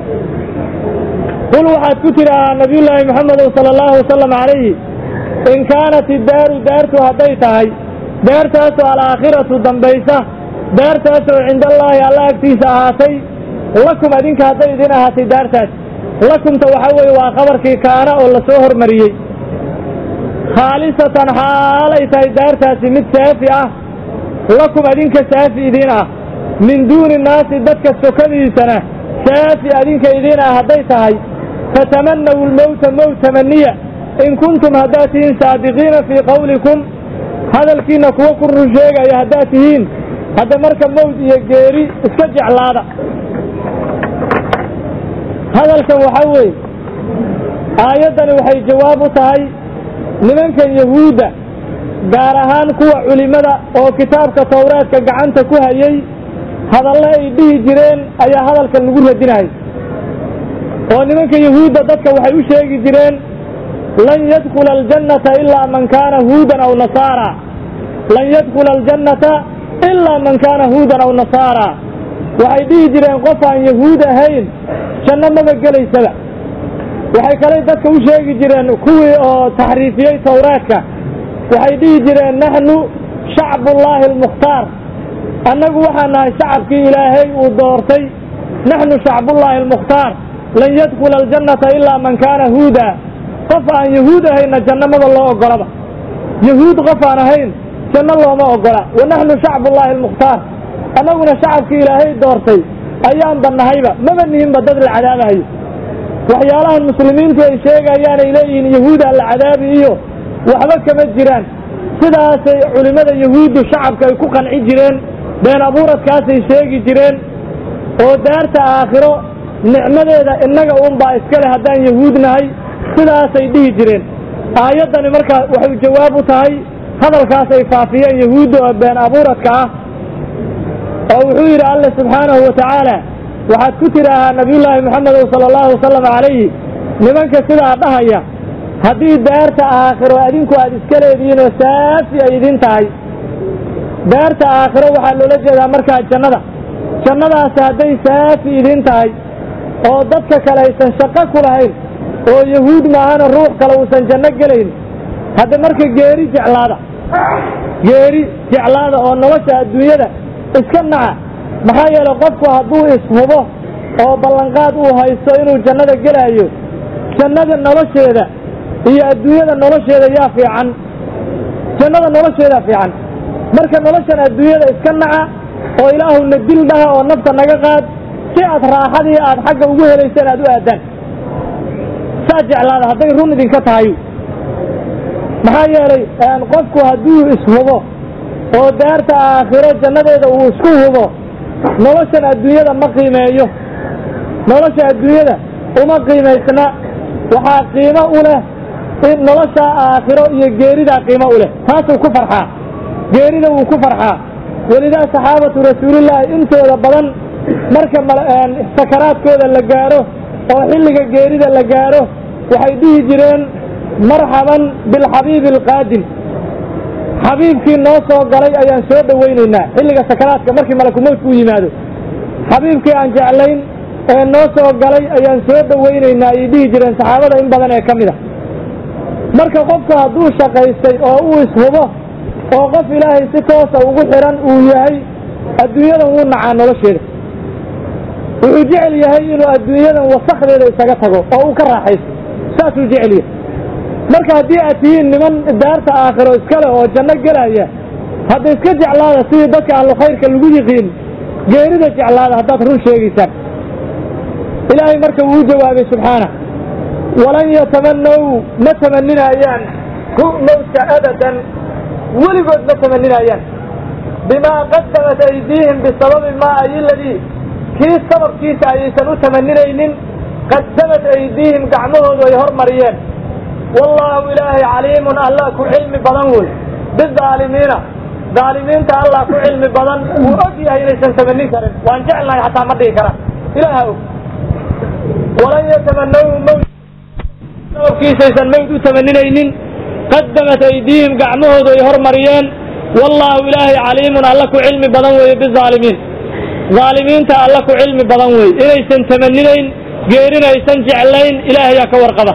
qul waxaad ku tidhaahaa nabiyullaahi moxamedow sala allahu wasalam calayhi in kaanat iddaaru daartu hadday tahay daartaasoo alaakhiratu dambaysa daartaasoo cindallaahi alla agtiisa ahaatay lakum adinka hadday idin ahaatay daartaas lakumta waxaa weeye waa khabarkii kaana oo la soo hormariyey khaalisatan xaalay tahay daartaasi mid saafi ah lakum adinka saafi idiin ah min duuni innaasi dadka sokadiisana saafi adinka idiin ah hadday tahay fatamanaw lmowta mowt tamaniya in kuntum haddaad tihiin saadiqiina fii qawlikum hadalkiinna kuwa ku run sheegaya haddaad tihiin hadda marka mowt iyo geeri iska jeclaada hadalkan waxaa weeye aayaddani waxay jawaab u tahay nimankan yahuudda gaar ahaan kuwa culimmada oo kitaabka towraadka gacanta ku hayay hadalle ay dhihi jireen ayaa hadalkan lagu radinayay oo nimanka yahuudda dadka waxay u sheegi jireen lan yadkula aljannata ilaa man kaana huudan aw nasaara lan yadkula aljannata ilaa man kaana huudan aw nasaara waxay dhihi jireen qof aan yahuud ahayn janno maba gelaysaba waxay kaley dadka u sheegi jireen kuwii oo taxriifiyey towraadka waxay dhihi jireen naxnu shacbullaahi almukhtaar annagu waxaan nahay shacabkii ilaahay uu doortay naxnu shacbullaahi almukhtaar lan yadkula aljannata ilaa man kaana huuda qof aan yahuud ahayna janno maba loo ogolaba yahuud qof aan ahayn janno looma ogola wa naxnu shacbullaahi almukhtaar annaguna shacabkii ilaahay doortay ayaanba nahayba maba nihinba dad la cadaabahayo waxyaalahan muslimiintu ay sheegayaan ay leeyihiin yahuudaa la cadaabi iyo waxba kama jiraan sidaasay culimmada yahuuddu shacabka ay ku qanci jireen been abuuradkaasay sheegi jireen oo daarta aakhiro nicmadeeda innaga uunbaa iska leh haddaan yahuud nahay sidaasay dhihi jireen aayaddani markaa waxay jawaab u tahay hadalkaas ay faafiyeen yahuudda oo been abuuradka ah oo wuxuu yidhi alle subxaanahu wa tacaala waxaad ku tidhaahaa nabiyullaahi moxamedow sala allahu wasalam calayhi nimanka sidaa dhahaya haddii daarta aakhiro adinku aad iska leedihiin oo saafi ay idin tahay daarta aakhiro waxaa loola jeedaa markaa jannada jannadaasi hadday saafi idin tahay oo dadka kale aysan shaqo ku lahayn oo yahuud maahana ruux kale uusan janno gelayn hadda marka geeri jeclaada geeri jeclaada oo nolosha adduunyada iska naca maxaa yeelay qofku hadduu ishubo oo ballanqaad uu haysto inuu jannada gelaayo jannada nolosheeda iyo adduunyada nolosheeda yaa fiican jannada nolosheedaa fiican marka noloshan adduunyada iska naca oo ilaahuna dil dhaha oo nafta naga qaad si aad raaxadii aad xagga ugu helayseen aad u aadaan saa jeclaada hadday run idinka tahay maxaa yeelay qofku hadduu ishubo oo daarta aakhiro jannadeeda uu isku hubo noloshan adduunyada ma qiimeeyo nolosha adduunyada uma qiimaysna waxaa qiimo u leh in nolosha aakhiro iyo geeridaa qiimo u leh taasuu ku farxaa geerida wuu ku farxaa welidaa saxaabatu rasuulillaahi intooda badan marka sakaraadkooda la gaaro oo xilliga geerida la gaaro waxay dhihi jireen marxaban bilxabiibi alqaadim xabiibkii noo soo galay ayaan soo dhowaynaynaa xilliga sakaraadka markii malakumowdku u yimaado xabiibkii aan jeclayn ee noo soo galay ayaan soo dhowaynaynaa ayay dhihi jireen saxaabada in badan ee ka mid a marka qofku hadduu shaqaystay oo uu ishubo oo qof ilaahay si toosa ugu xiran uu yahay adduunyadan wuu nacaa nolosheeda wuxuu jecel yahay inuu adduunyadan wasakdeeda isaga tago oo uu ka raaxaysto saasuu jecel yahay marka haddii aad tihiin niman daarta aakhiro iska leh oo janno gelaya hadda iska jeclaada sidii dadka ahlu khayrka lagu yiqiin geerida jeclaada haddaad run sheegaysaan ilaahay marka wuu jawaabay subxaana walan yatamanaw ma tamaninaayaan hu mawtka abadan weligood ma tamaninaayaan bimaa qadamat aydiihim bisababi maa ayiladii kii sababkiisa ayaysan u tamaninaynin qadamat aydiihim gacmahoodu ay hormariyeen wallaahu ilaahay caliimun allah ku cilmi badan wey bidaalimiina daalimiinta allah ku cilmi badan wuu og yahay inaysan tamanin karin waan jeclahay xataa ma dhihi karaan ilaaha og walan yatamanaw mawt sababkiisaysan mawt u tamaninaynin qadamat aydiihim gacmahoodu ay hormariyeen wallaahu ilaahay caliimun alla ku cilmi badan weeye bizaalimiin zaalimiinta alla ku cilmi badan weeye inaysan tamaninayn geerina aysan jeclayn ilaahayaa ka warqaba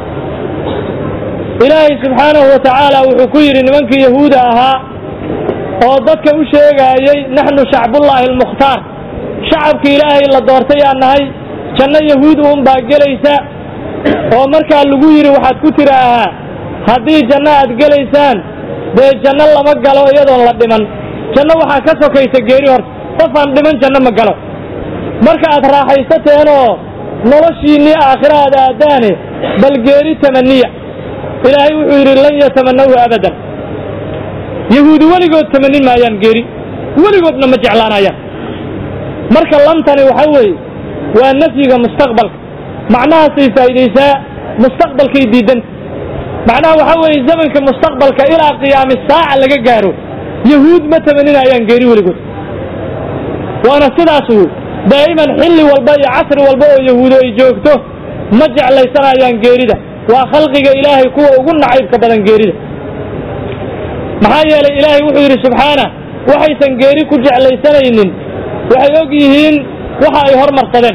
ilaahay subxaanahu wa tacaala wuxuu ku yidhi nimankii yahuuda ahaa oo dadka u sheegaayey naxnu shacbullaahi almukhtaar shacabkii ilaahay la doortay aan nahay janno yahuud uun baa gelaysa oo markaa lagu yidhi waxaad ku tidhaahaa haddii janno aad gelaysaan dee janno lama galo iyadoon la dhiman janno waxaa ka sokaysa geeri horta qof aan dhiman janno ma galo marka aad raaxaysateenoo noloshiinnii aakhira aad aadaane bal geeri tamaniya ilaahay wuxuu yidhi lan yatamanahu abadan yahuudi weligood tamanin maayaan geeri weligoodna ma jeclaanayaan marka lantani waxa weeye waa nafyiga mustaqbalka macnahaasay faa'iidaysaa mustaqbalkay diidanta macnaha waxa weeye zamanka mustaqbalka ilaa qiyaami saaca laga gaaro yahuud ma tamaninayaan geeri weligood waana sidaas wey daa'iman xilli walba iyo casri walba oo yahuudo ay joogto ma jeclaysanayaan geerida waa khalqiga ilaahay kuwa ugu nacaybka badan geerida maxaa yeelay ilaahay wuxuu yidhi subxaana waxaysan geeri ku jeclaysanaynin waxay og yihiin waxa ay hormarsadeen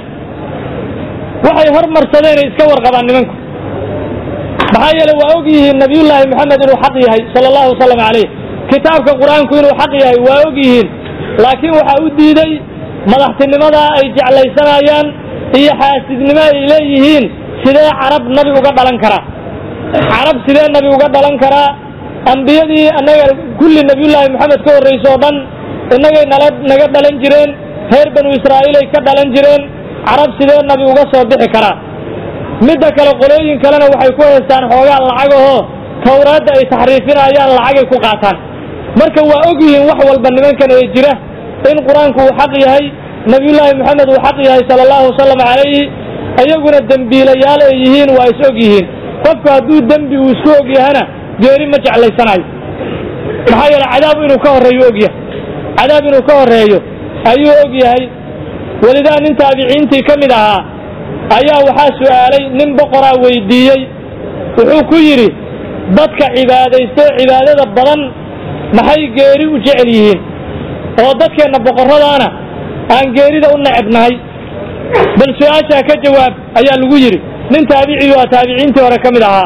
waxay hormarsadeenay iska warqabaan nimanku maxaa yeelay waa og yihiin nabiyullaahi moxamed inuu xaq yahay sala allahu wasalam calayh kitaabka qur-aanku inuu xaq yahay waa og yihiin laakiin waxaa u diiday madaxtinimadaa ay jeclaysanayaan iyo xaasidnimo ay leeyihiin sidee carab nabi uga dhalan karaa carab sidee nabi uga dhalan karaa ambiyadii annaga kulli nabiyullaahi moxamed ka horraysa oo dhan innagay nala naga dhalan jireen reer banu israa'iilay ka dhalan jireen carab sidee nabi uga soo bixi karaa midda kale qolooyin kalena waxay ku haystaan xoogaa lacagahoo tawraadda ay taxriifinayaan lacagay ku qaataan marka waa og yihiin wax walba nimankan ee jira in qur-aanku uu xaq yahay nabiyullaahi moxamed uu xaq yahay sala allahu wasalam calayhi iyaguna dembiilayaal ay yihiin waa is og yihiin qofku hadduu dembi uu isku og yahana geeri ma jeclaysanayo maxaa yeele cadaab inuu ka horreeyo og yahay cadaab inuu ka horreeyo ayuu og yahay welidaa nin taabiciintii ka mid ahaa ayaa waxaa su'aalay nin boqoraa weydiiyey wuxuu ku yidhi dadka cibaadaystay cibaadada badan maxay geeri u jecel yihiin oo dadkeenna boqorradaana aan geerida u necebnahay bal su-aashaa ka jawaab ayaa lagu yidhi nin taabiciyu a taabiciintii hore ka mid ahaa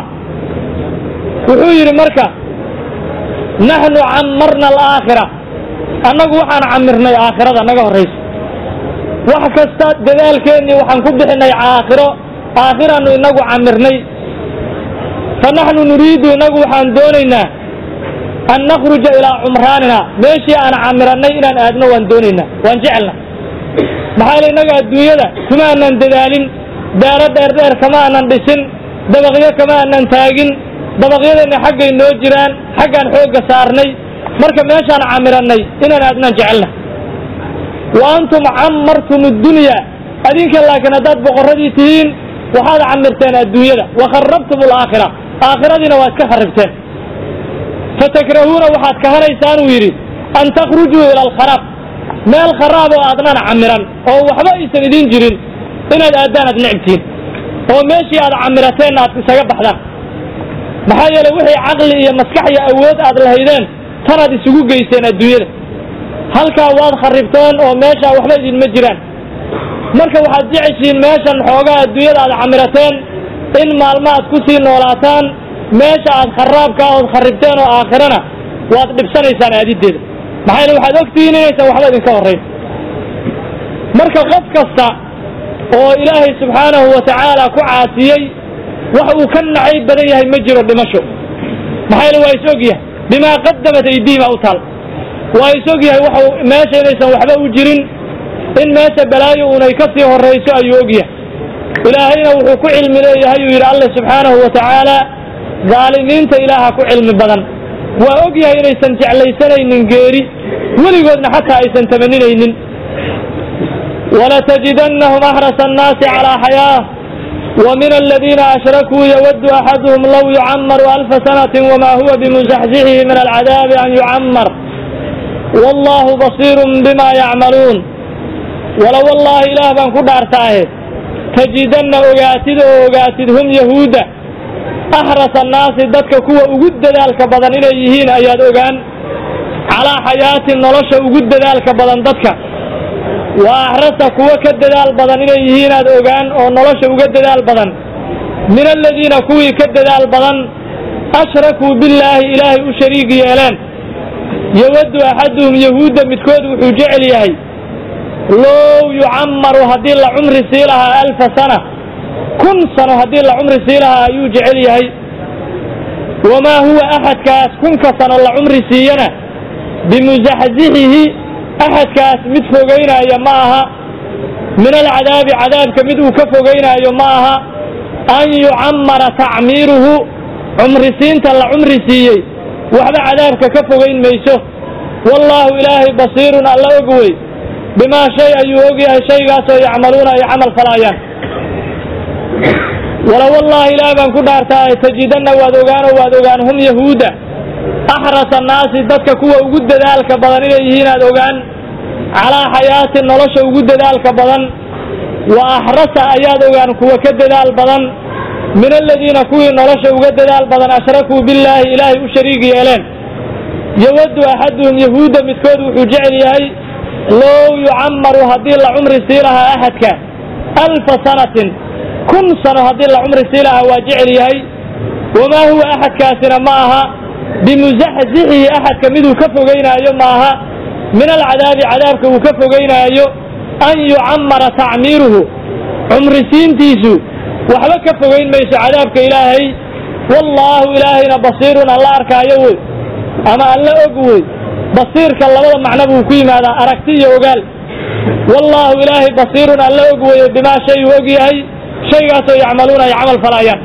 wuxuu yidhi marka naxnu cammarna alaakhira annagu waxaan camirnay aakhirada naga horraysa wax kasta dadaalkeennii waxaan ku bixinay aakhiro aakhiraannu inagu camirnay fa naxnu nuriidu inagu waxaan doonaynaa an nakhruja ilaa cumraanina meeshii aan camirannay inaan aadno waan doonaynaa waan jecelna maxaa yeele innaga adduunyada kuma aanan dadaalin daaro dheerdheer kama aanan dhisin dabaqyo kama aanan taagin dabaqyadeenna xaggay noo jiraan xaggaan xoogga saarnay marka meeshaan camirannay inaan aadnaan jecelna wa antum cammartum addunya adinka laakiin haddaad boqorradii tihiin waxaad camirteen adduunyada wa kharrabtum alaakhira aakhiradiina waa iska kharribteen fatakrahuuna waxaad kahanaysaan uu yidhi an takhrujuu ila alkharaab meel kharaab oo aadnan camiran oo waxba aysan idiin jirin inaad aaddaan aad necbtiin oo meeshii aad camirateenna aad isaga baxdaan maxaa yeele wixii caqli iyo maskax iyo awood aad lahaydeen tanaad isugu geyseen adduunyada halkaa waad kharribteen oo meeshaa waxba idinma jiraan marka waxaad jeceshiin meeshan xoogaa adduunyada aad camirateen in maalmo aad ku sii noolaataan meesha aad kharaabka ood kharribteen oo aakhirana waad dhibsanaysaan aadiddeeda maxaa yeele waxaad ogtihiin inaysan waxba idinka horrayn marka qof kasta oo ilaahay subxaanahu wa tacaala ku caasiyey wax uu ka nacayb badan yahay ma jiro dhimasho maxaa yeele waa is og yahay bimaa qadamat aydiihima u taal waa is og yahay waxu meesha inaysan waxba u jirin in meesha balaayo unay ka sii horrayso ayuu og yahay ilaahayna wuxuu ku cilmi leeyahay uu yidhi alle subxaanahu wa tacaala daalimiinta ilaaha ku cilmi badan waa og yahay inaysan jeclaysanaynin geeri weligoodna xataa aysan tamaninaynin ولتجدنهم أحرص الناس على حياة ومن الذين أشركوا يود أحدهم لو يعمر ألف سنة وما هو بمزحزحه من العذاب أن يعمر والله بصير بما يعملون ولو والله إله بان كدار تاهد تجدن أغاتد أغاتد هم يهودا أحرص الناس ضدك كوا أجد ذلك بدن إليهين أياد أغان على حياة نلش أجد ذلك بدن ضدك waa axrasa kuwo ka dadaal badan inay yihiin aad ogaan oo nolosha uga dadaal badan min aladiina kuwii ka dadaal badan ashrakuu billaahi ilaahay u shariig yeeleen yawaddu axaduhum yahuudda midkood wuxuu jecel yahay low yucammaru haddii la cumri sii lahaa alfa sana kun sano haddii la cumri sii lahaa ayuu jecel yahay wamaa huwa axadkaas kunka sano la cumri siiyana bimusaxsixihi axadkaas mid fogaynaayo ma aha min alcadaabi cadaabka mid uu ka fogaynaayo ma aha an yucammara tacmiiruhu cumrisiinta la cumri siiyey waxba cadaabka ka fogayn mayso wallaahu ilaahay basiirun alla og wey bimaa shay ayuu og yahay shaygaasoo yacmaluuna ay camal falaayaan wala wallaahi ilaah baan ku dhaartaa tajidanna waad ogaano waad ogaan hum yahuuda axrasa annaasi dadka kuwa ugu dadaalka badan inay yihiin aad ogaan calaa xayaatin nolosha ugu dadaalka badan wa axrasa ayaad ogaan kuwa ka dadaal badan min aladiina kuwii nolosha uga dadaal badan ashrakuu billaahi ilaahay u shariig yeeleen yawaddu axaduhum yahuudda midkood wuxuu jecel yahay low yucammaru haddii la cumri sii lahaa axadka alfa sanatin kun sano haddii la cumri sii lahaa waa jecel yahay wamaa huwa axadkaasina ma aha bimusaxsixihi axadka miduu ka fogaynaayo maaha min alcadaabi cadaabka uu ka fogaynaayo an yucammara tacmiiruhu cumrisiintiisu waxba ka fogayn mayso cadaabka ilaahay wallaahu ilaahayna basiirun alla arkaayo wey ama alla og wey basiirka labada macno buu ku yimaadaa aragti iyo ogaal wallaahu ilaahay basiirun alla og weye bimaa shay uu og yahay shaygaasoo yacmaluuna ay camal falaayaan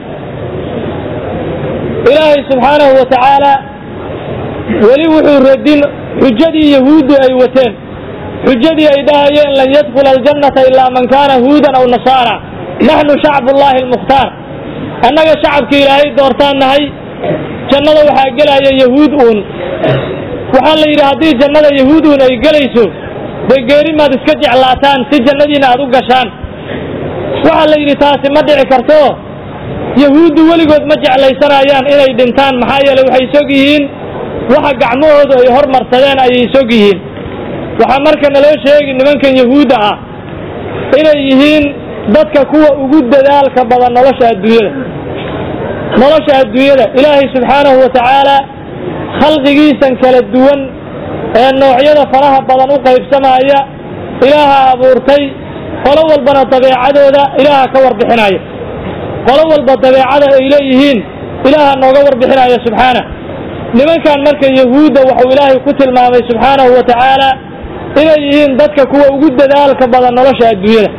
ilaahay subxaanahu wa tacaala weli wuxuu radin xujadii yahuuddu ay wateen xujadii ay dhahayeen lan yadkhula aljannata ilaa man kaana huudan aw nasaara naxnu shacbullaahi almukhtaar annaga shacabka ilaahay doortaan nahay jannada waxaa gelaya yahuud uun waxaa la yidhi haddii jannada yahuud uun ay gelayso dee geeri maad iska jeclaataan si jannadiina aad u gashaan waxaa la yidhi taasi ma dhici karto yahuuddu weligood ma jeclaysanayaan inay dhintaan maxaa yeeley waxay sog yihiin waxa gacmahoodu ay hormarsadeen ayay sog yihiin waxaa marka naloo sheegi nimankan yahuudda ah inay yihiin dadka kuwa ugu dadaalka badan nolosha adduunyada nolosha adduunyada ilaahay subxaanahu wa tacaala khalqigiisan kala duwan ee noocyada faraha badan u qaybsamaya ilaaha abuurtay qolo walbana dabeecadooda ilaaha ka warbixinaya qolo walba dabeecada ay leeyihiin ilaaha nooga warbixinaya subxaana nimankan marka yahuudda wuxuu ilaahay ku tilmaamay subxaanahu wa tacaala inay yihiin dadka kuwa ugu dadaalka badan nolosha adduunyada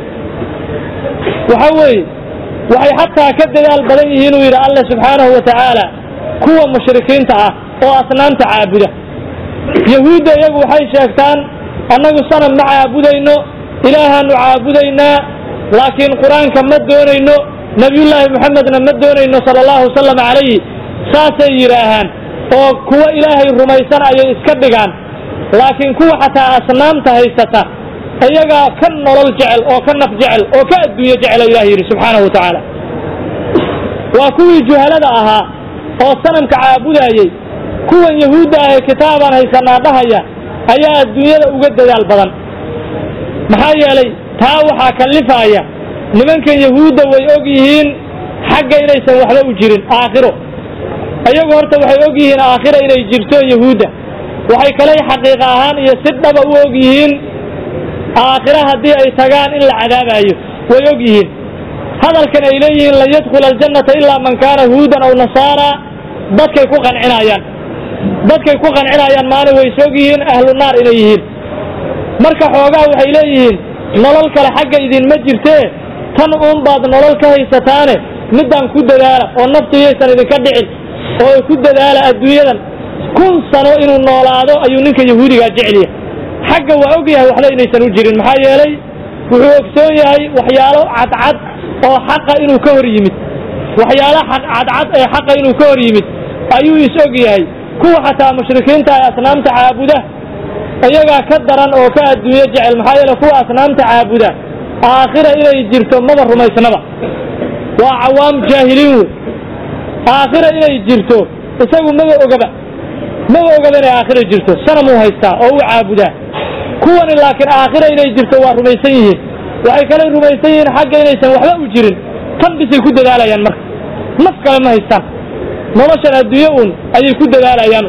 waxa weeye waxay xataa ka dadaal badan yihiin uu yidhi alle subxaanahu wa tacaala kuwa mushrikiinta ah oo asnaamta caabuda yahuudda iyagu waxay sheegtaan annagu sanam ma caabudayno ilaahaanu caabudaynaa laakiin qur-aanka ma doonayno nebiyullaahi moxamedna ma doonayno sala allahu wasalam calayhi saasay yidhaahaan oo kuwa ilaahay rumaysan ayay iska dhigaan laakiin kuwa xataa asnaamta haysata iyagaa ka nolol jecel oo ka naf jecel oo ka adduunyo jecela ilah yidhi subxaanahu wa tacaala waa kuwii juhalada ahaa oo sanamka caabudayey kuwan yahuudda ahee kitaabaan haysanaa dhahaya ayaa adduunyada uga dadaal badan maxaa yeelay taa waxaa kallifaaya nimankan yahuudda way og yihiin xagga inaysan waxba u jirin aakhiro iyagu horta waxay og yihiin aakhira inay jirto yahuudda waxay kale xaqiiqa ahaan iyo si dhaba u og yihiin aakhira haddii ay tagaan in la cadaabayo way og yihiin hadalkan ay leeyihiin lan yadkhula aljannata ilaa man kaana huudan aw nasaara dadkay ku qancinayaan dadkay ku qancinayaan maalin way isog yihiin ahlu naar inay yihiin marka xoogaa waxay leeyihiin nolol kale xagga idinma jirtee tan uun baad nolol ka haysataane middaan ku dadaala oo naftu yaysan idinka dhicin oo ku dadaala adduunyadan kun sano inuu noolaado ayuu ninka yahuudigaa jecelyahay xagga waa og yahay waxba inaysan u jirin maxaa yeelay wuxuu ogsoon yahay waxyaalo cadcad oo xaqa inuu ka hor yimid waxyaalo cadcad ee xaqa inuu ka hor yimid ayuu is og yahay kuwa xataa mushrikiinta ee asnaamta caabuda iyagaa ka daran oo ka adduunyo jecel maxaa yeele kuwa asnaamta caabuda aakhira inay jirto maba rumaysnaba waa cawaam jaahiliin wey aakhira inay jirto isagu maba ogaba maba ogaba inay aakhira jirto sanamuu haystaa oo u caabudaa kuwani laakiin aakhira inay jirto waa rumaysan yihiin waxay kale rumaysan yihiin xagga inaysan waxba u jirin tan bisay ku dadaalayaan marka naf kale ma haystaan noloshan adduunye uun ayay ku dadaalayaan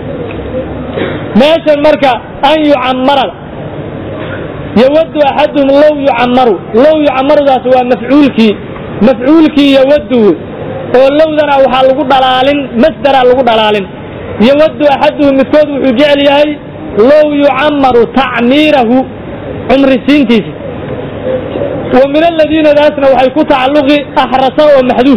meeshan marka an yucammarada yawaddu axaduhum low yucammaru low yucammarudaas waa mafcuulkii mafcuulkii yawaddu oo lowdana waxaa lagu dhalaalin masdaraa lagu dhalaalin yawaddu axaduhum midkood wuxuu jecel yahay low yucammaru tacmiirahu cumrisiintiisa wa min aladiinadaasna waxay ku tacalluqi axrasa oo maxduuf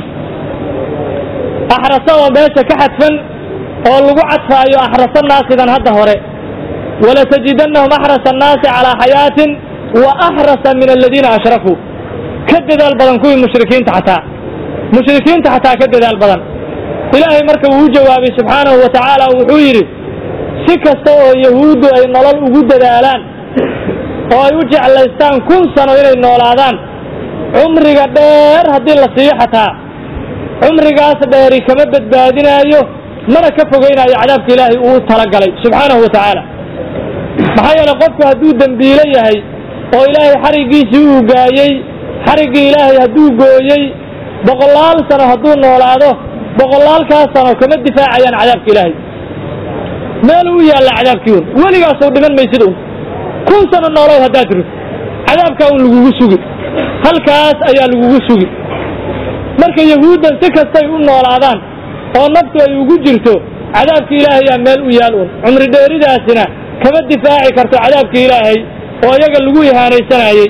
axrasa oo meesha ka xadfan oo lagu cadfaayo axrasa naasidan hadda hore walatajidannahum axrasa annaasi calaa xayaatin wa axrasa min aladiina ashrakuu ka dadaal badan kuwii mushrikiinta xataa mushrikiinta xataa ka dadaal badan ilaahay marka uu u jawaabay subxaanahu wa tacaala wuxuu yidhi si kasta oo yahuuddu ay nolol ugu dadaalaan oo ay u jeclaystaan kun sano inay noolaadaan cumriga dheer haddii la siiyo xataa cumrigaas dheeri kama badbaadinaayo mana ka fogeynaayo cadaabka ilaahay uu talagalay subxaanahu wa tacaala maxaa yeele qofku hadduu dembiilo yahay oo ilaahay xariggiisii uu gaayey xariggii ilaahay hadduu gooyey boqolaal sano hadduu noolaado boqolaalkaas sano kama difaacayaan cadaabka ilaahay meel u yaalla cadaabkii un weligaasoo dhiman maysid un kun sano noolow haddaad rid cadaabkaa un lagugu sugi halkaas ayaa lagugu sugi marka yahuuddan si kastay u noolaadaan oo naftu ay ugu jirto cadaabka ilaahayaa meel u yaal un cumri dheeridaasina kama difaaci karto cadaabka ilaahay oo iyaga lagu ihaanaysanayey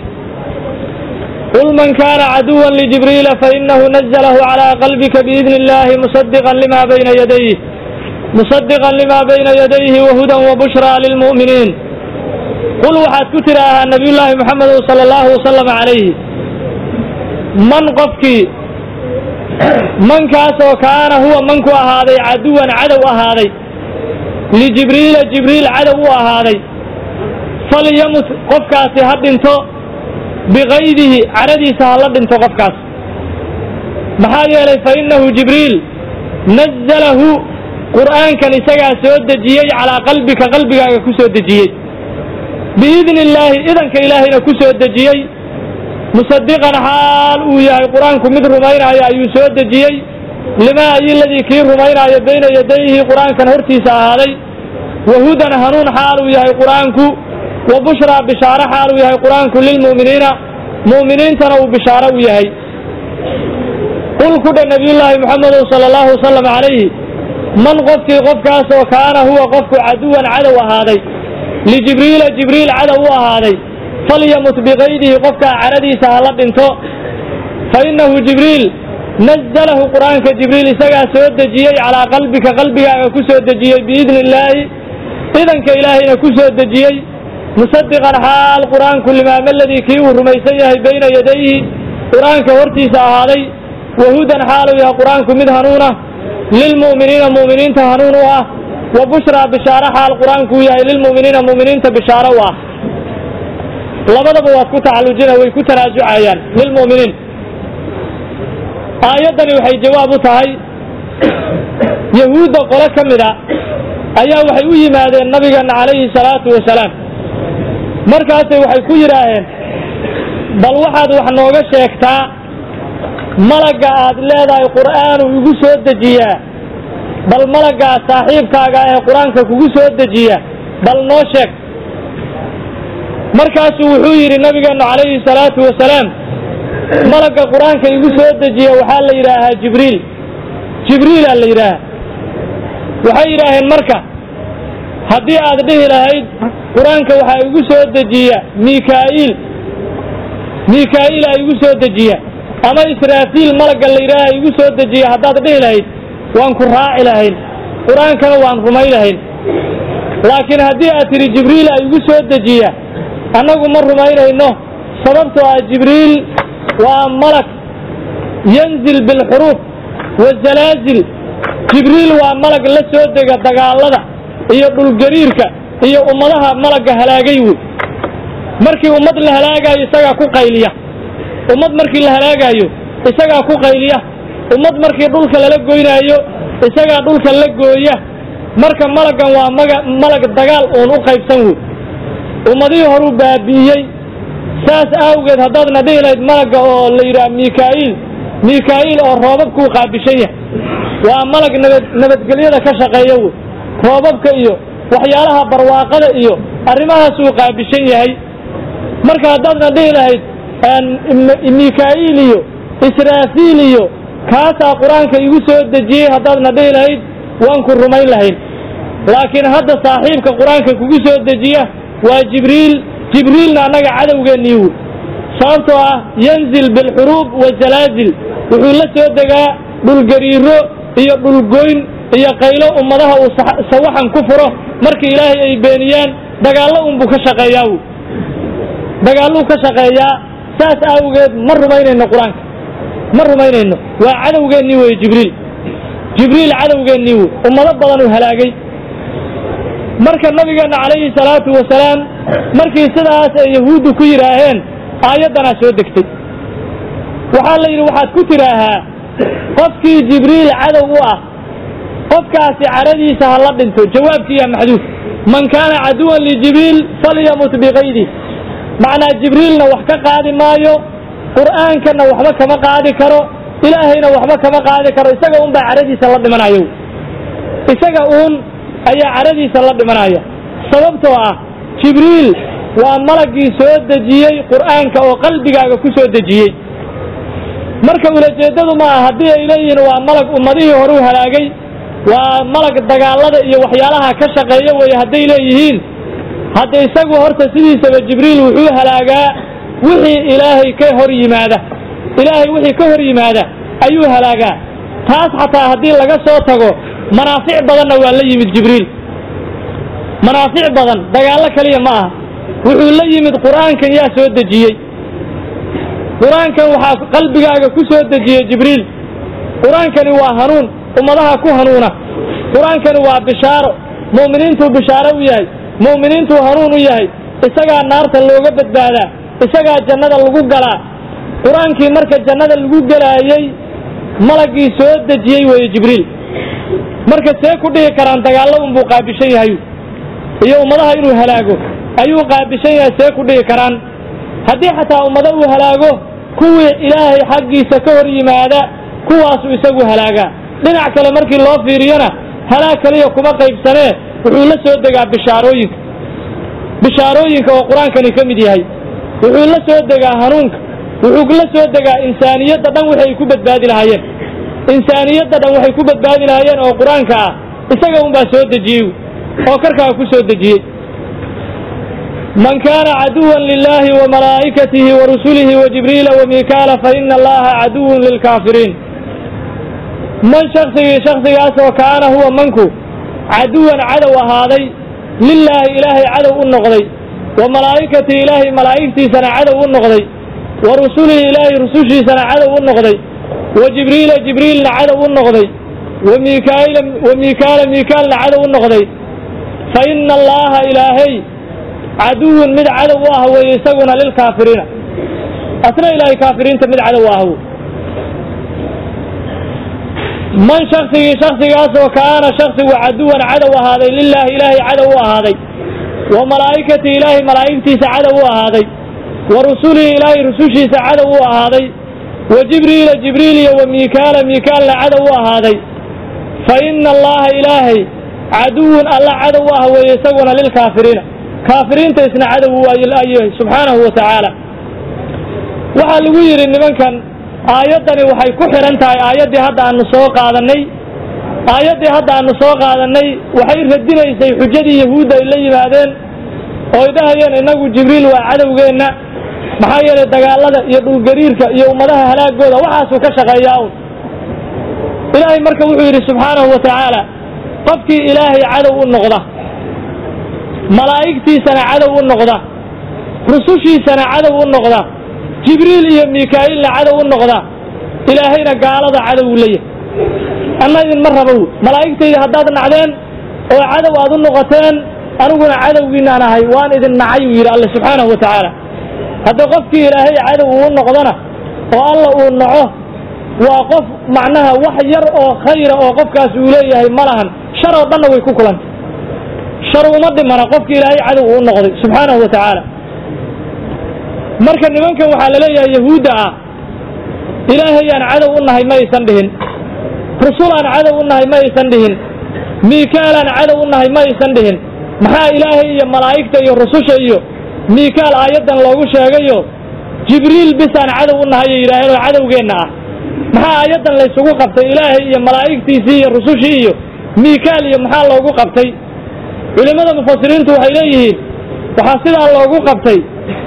qul man kana caduwan lijibriila fainahu nazalahu calaa qalbika biidni illahi musadiqan lima bayna yadayh musadiqan lima bayna yadayhi wahudan wabushraa lilmu'miniin qul waxaad ku tidhaahaa nabiyullaahi moxamedow sala allahu wasalam calayhi man qofkii mankaas oo kaana huwa manku ahaaday caduwan cadow ahaaday lijibriila jibriil cadow u ahaaday falyamut qofkaasi ha dhinto bikaydihi caradiisa ha la dhinto qofkaas maxaa yeelay fa innahu jibriil nazalahu qur'aankan isagaa soo dejiyey calaa qalbika qalbigaaga ku soo dejiyey biidni illaahi idanka ilaahayna ku soo dejiyey musadiqan xaal uu yahay qur-aanku mid rumaynaya ayuu soo dejiyey limaa ayiladii kii rumaynaayo bayna yadayhi qur-aankan hortiisa ahaaday wahudan hanuun xaal uu yahay qur-aanku wa bushraa bishaaro xaal uu yahay qur-aanku lilmu'miniina mu'miniintana uu bishaaro u yahay qul ku dha nabiyullaahi moxamedow sala allahu wasalam calayhi man qofkii qofkaas oo kaana huwa qofku caduwan cadow ahaaday lijibriila jibriil cadow u ahaaday falyamut bikaydihi qofkaa caradiisa ha la dhinto fa innahu jibriil nazalahu qur'aanka jibriil isagaa soo dejiyey calaa qalbika qalbigaaga ku soo dejiyey biidni illaahi idanka ilaahayna ku soo dejiyey musadiqan xaal qur'aanku limaama aladii kii uu rumaysan yahay bayna yadayhi qur'aanka hortiisa ahaaday wahudan xaaluu yahay qur'aanku mid hanuunah lilmu'miniina mu'miniinta hanuun u ah wa bushraa bishaaro xaal qur'aankuu yahay lilmu'miniina mu'miniinta bishaaro u ah labadaba waad ku tacallujina way ku tanaasucayaan lilmu'miniin aayaddani waxay jawaab u tahay yahuudda qole ka mida ayaa waxay u yimaadeen nabigeena calayhi salaatu wasalaam markaasay waxay ku yidhaaheen bal waxaad wax nooga sheegtaa malagga aad leedahay qur'aanu igu soo dejiyaa bal malaggaa saaxiibkaaga ee qur-aanka kugu soo dejiya bal noo sheeg markaasuu wuxuu yidhi nabigeennu calayhi salaatu wasalaam malagga qur-aanka igu soo dejiya waxaa la yidhaahaa jibriil jibriilaa la yidhaahaa waxay yidhaaheen marka haddii aad dhihi lahayd qur-aanka waxaa igu soo dejiya mikaa'iil mikaa'iila igu soo dejiya ama israafiil malagga la yidhaaha igu soo dejiya haddaad dhihi lahayd waan ku raaci lahayn qur-aankana waan rumay lahayn laakiin haddii aad tidhi jibriil a igu soo dejiya annagu ma rumaynayno sababtoo ah jibriil waa malag yanzil bilxuruuf wazalaazil jibriil waa malag la soo dega dagaallada iyo dhulgariirka iyo ummadaha malagga halaagay wey markii ummad la halaagaayo isagaa ku qayliya ummad markii la halaagaayo isagaa ku qayliya ummad markii dhulka lala goynaayo isagaa dhulka la gooya marka malaggan waa maga malag dagaal uun u qaybsan wey ummadihii horuu baabi'iyey saas awgeed haddaadna dhihi lahayd malagga oo la yidhaha mikaa'iil mikaa'iil oo roobabkuu qaabishan yahay waa malag nabad nabadgelyada ka shaqeeya wey roobabka iyo waxyaalaha barwaaqada iyo arrimahaasuu qaabishan yahay marka haddaadna dhihi lahayd mikaa'iil iyo israafiil iyo kaasaa qur-aanka igu soo dejiyey haddaadna dhihi lahayd waan ku rumayn lahayn laakiin hadda saaxiibka qur-aanka kugu soo dejiya waa jibriil jibriilna annaga cadowgeennii wy sababtoo ah yanzil bilxuruub wazalaazil wuxuu la soo degaa dhulgariiro iyo dhulgoyn iyo qaylo ummadaha uu sawaxan ku furo markii ilaahay ay beeniyaan dagaallo unbuu ka shaqeeyaa wy dagaalluu ka shaqeeyaa saas awgeed ma rumaynayno qur-aanka ma rumaynayno waa cadowgeennii wey jibriil jibriil cadowgeennii wey ummado badan uu halaagay marka nabigeenna calayhi salaatu wasalaam markii sidaas ay yahuuddu ku yidhaaheen aayaddanaa soo degtay waxaa la yidhi waxaad ku tidhaahaa qofkii jibriil cadow u ah qofkaasi cadhadiisa ha la dhinto jawaabkiiyaa maxduuf man kaana caduwan lijibriil falyamut bikaydi macnaa jibriilna wax ka qaadi maayo qur'aankana waxba kama qaadi karo ilaahayna waxba kama qaadi karo isaga un baa cadhadiisa la dhimanayo isaga uun ayaa cadhadiisa la dhimanaya sababtoo ah jibriil waa malaggii soo dejiyey qur'aanka oo qalbigaaga ku soo dejiyey marka ulajeeddadu maaha haddii ay leeyihiin waa malag ummadihii horuu halaagay waa malag dagaallada iyo waxyaalaha ka shaqeeya weeye hadday leeyihiin hadda isagu horta sidiisaba jibriil wuxuu halaagaa wixii ilaahay ka hor yimaada ilaahay wixii ka hor yimaada ayuu halaagaa taas xataa haddii laga soo tago manaafic badanna waa la yimid jibriil manaafic badan dagaallo kaliya ma aha wuxuu la yimid qur'aankan yaa soo dejiyey qur-aankan waxaa qalbigaaga ku soo dejiyey jibriil qur-aankani waa hanuun ummadaha ku hanuuna qur-aankani waa bishaaro mu'miniintuu bishaaro u yahay mu'miniintuu hanuun u yahay isagaa naarta looga badbaadaa isagaa jannada lagu galaa qur-aankii marka jannada lagu gelaayey malaggii soo dejiyey weeye jibriil marka see ku dhihi karaan dagaallo unbuu qaabishan yahay iyo ummadaha inuu halaago ayuu qaabishan yahay see ku dhihi karaan haddii xataa ummado uu halaago kuwii ilaahay xaggiisa ka hor yimaada kuwaasuu isagu halaagaa dhinac kale markii loo fiiriyona halaag kaliya kuma qaybsanee wuxuu la soo degaa bishaarooyinka bishaarooyinka oo qur-aankani ka mid yahay wuxuu la soo degaa hanuunka wuxuu la soo degaa insaaniyadda dhan waxay ku badbaadi lahaayeen insaaniyadda dhan waxay ku badbaadi lahaayeen oo qur-aanka ah isaga unbaa soo dejiyey oo karkaa ku soo dejiyey man kaana caduwan lilahi wamalaa'ikatihi warusulihi wajibriila wamikaala faina allaha caduwun lilkaafiriin man shaksigii shaksigaas oo kaana huwa manku caduwan cadow ahaaday lilaahi ilaahay cadow u noqday wa malaa'ikatihi ilaahay malaa'igtiisana cadow u noqday wa rusulihi ilaahay rusushiisana cadow u noqday wa jibriila jibriilna cadow u noqday wa miikaala wa miikaala miikaalna cadow u noqday fa ina allaha ilaahay caduwun mid cadow u ah weeye isaguna lilkaafiriina asna ilaahay kaafiriinta mid cadow u ah wey man shaksigii shaksigaasoo kaana shaksigu caduwan cadow ahaaday lilaahi ilaahay cadow u ahaaday wa malaa'ikatii ilaahay malaa'igtiisa cadow u ahaaday wa rusulihi ilaahay rusushiisa cadow u ahaaday wa jibriila jibriil iyo wa miikaala miikaalna cadow u ahaaday fa ina allaha ilaahay caduwun alla cadow ah weeye isaguna lilkaafiriina kaafiriinta isna cadow ayyahay subxaanahu wa tacaala waxaa lagu yidhi nimankan aayaddani waxay ku xidhan tahay aayaddii hadda aanu soo qaadannay aayaddii hadda aanu soo qaadannay waxay radinaysay xujadii yahuudda ay la yimaadeen oo ay dhahayeen innagu jibriil waa cadowgeenna maxaa yeelay dagaallada iyo dhulgariirka iyo ummadaha halaagooda waxaasuu ka shaqeeyaa un ilaahay marka wuxuu yidhi subxaanahu wa tacaala qofkii ilaahay cadow u noqda malaa'igtiisana cadow u noqda rusushiisana cadow u noqda jibriil iyo miikaa'ilna cadow u noqda ilaahayna gaalada cadow u leeyahay anna idinma rabow malaa'igtayda haddaad nacdeen oo cadow aad u noqoteen aniguna cadowgiinaan ahay waan idin nacay uu yidhi alle subxaanahu wa tacaala haddii qofkii ilaahay cadow uu noqdona oo alla uu naco waa qof macnaha wax yar oo khayra oo qofkaas uu leeyahay ma lahan shar oo dhanna way ku kulantay shar uma dhimana qofkii ilaahay cadow uu noqday subxaanahu wa tacaala marka nimankan waxaa la leeyahay yahuudda ah ilaahayaan cadow u nahay ma aysan dhihin rusulaan cadow u nahay ma aysan dhihin miikaalaan cadow u nahay ma aysan dhihin maxaa ilaahay iyo malaa'igta iyo rususha iyo miikaal aayaddan loogu sheegayo jibriil bisaan cadow u nahay ay yidhaaheen oo cadowgeenna ah maxaa aayaddan laysugu qabtay ilaahay iyo malaa'igtiisii iyo rusushii iyo miikaal iyo maxaa loogu qabtay culimmada mufasiriintu waxay leeyihiin waxaa sidaa loogu qabtay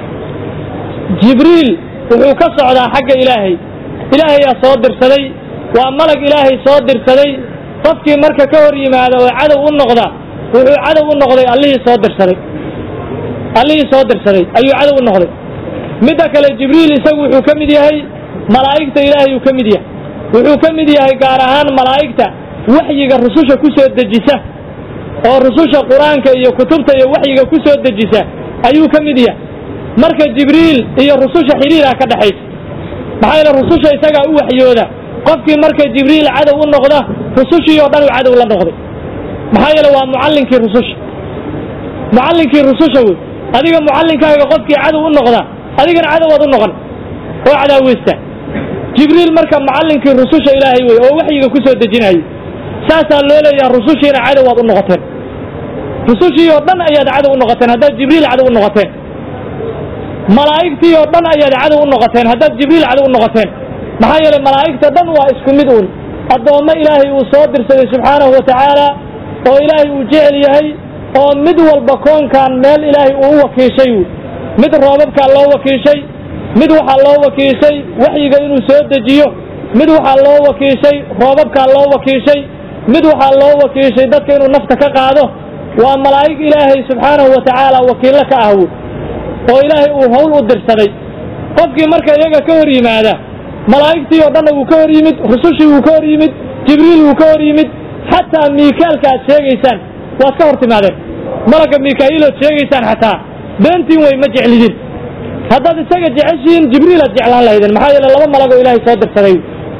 jibriil wuxuu ka socdaa xagga ilaahay ilaahayaa soo dirsaday waa malag ilaahay soo dirsaday qofkii marka ka hor yimaada oo cadow u noqda wuxuu cadow u noqday allihii soo dirsaday allihii soo dirsaday ayuu cadow u noqday midda kale jibriil isagu wuxuu ka mid yahay malaa'igta ilaahay uu ka mid yahay wuxuu ka mid yahay gaar ahaan malaa'igta waxyiga rususha ku soo dejisa oo rususha qur-aanka iyo kutubta iyo waxyiga ku soo dejisa ayuu ka mid yahay marka jibriil iyo rususha xidhiiraa ka dhexaysa maxaa yeele rususha isagaa u waxyooda qofkii marka jibriil cadow u noqda rusushii oo dhan uu cadow la noqday maxaa yeele waa mucallinkii rususha mucallinkii rususha wey adiga mucallinkaaga qofkii cadow u noqda adigana cadowaad u noqon oo cadaaweysta jibriil marka mucallinkii rususha ilaahay wey oo waxyiga ku soo dejinayay saasaa loo leeyaha rusushiina cadowaad u noqoteen rusushii oo dhan ayaad cadow u noqoteen haddaad jibriil cadow u noqoteen malaa'igtii oo dhan ayaad cadow u noqoteen haddaad jibriil cadow u noqoteen maxaa yeelay malaa'igta dhan waa isku mid uun addoommo ilaahay uu soo dirsaday subxaanahu wa tacaala oo ilaahay uu jecel yahay oo mid walba koonkan meel ilaahay uu u wakiishay mid roobabkaa loo wakiishay mid waxaa loo wakiishay waxyiga inuu soo dejiyo mid waxaa loo wakiishay roobabkaa loo wakiishay mid waxaa loo wakiishay dadka inuu nafta ka qaado waa malaa'ig ilaahay subxaanahu wa tacaala wakiillo ka ah oo ilaahay uu hawl u dirsaday qofkii marka iyaga ka hor yimaada malaa'igtii oo dhanna wuu ka hor yimid rusushii wuu ka hor yimid jibriil wuu ka hor yimid xataa miikaalka aad sheegaysaan waad ka hor timaadeen malagga miikaa'iil ood sheegaysaan xataa beentiin wey ma jeclidin haddaad isaga jeceshihiin jibriil aad jeclaan lahaydeen maxaa yeele laba malag oo ilaahay soo dirsaday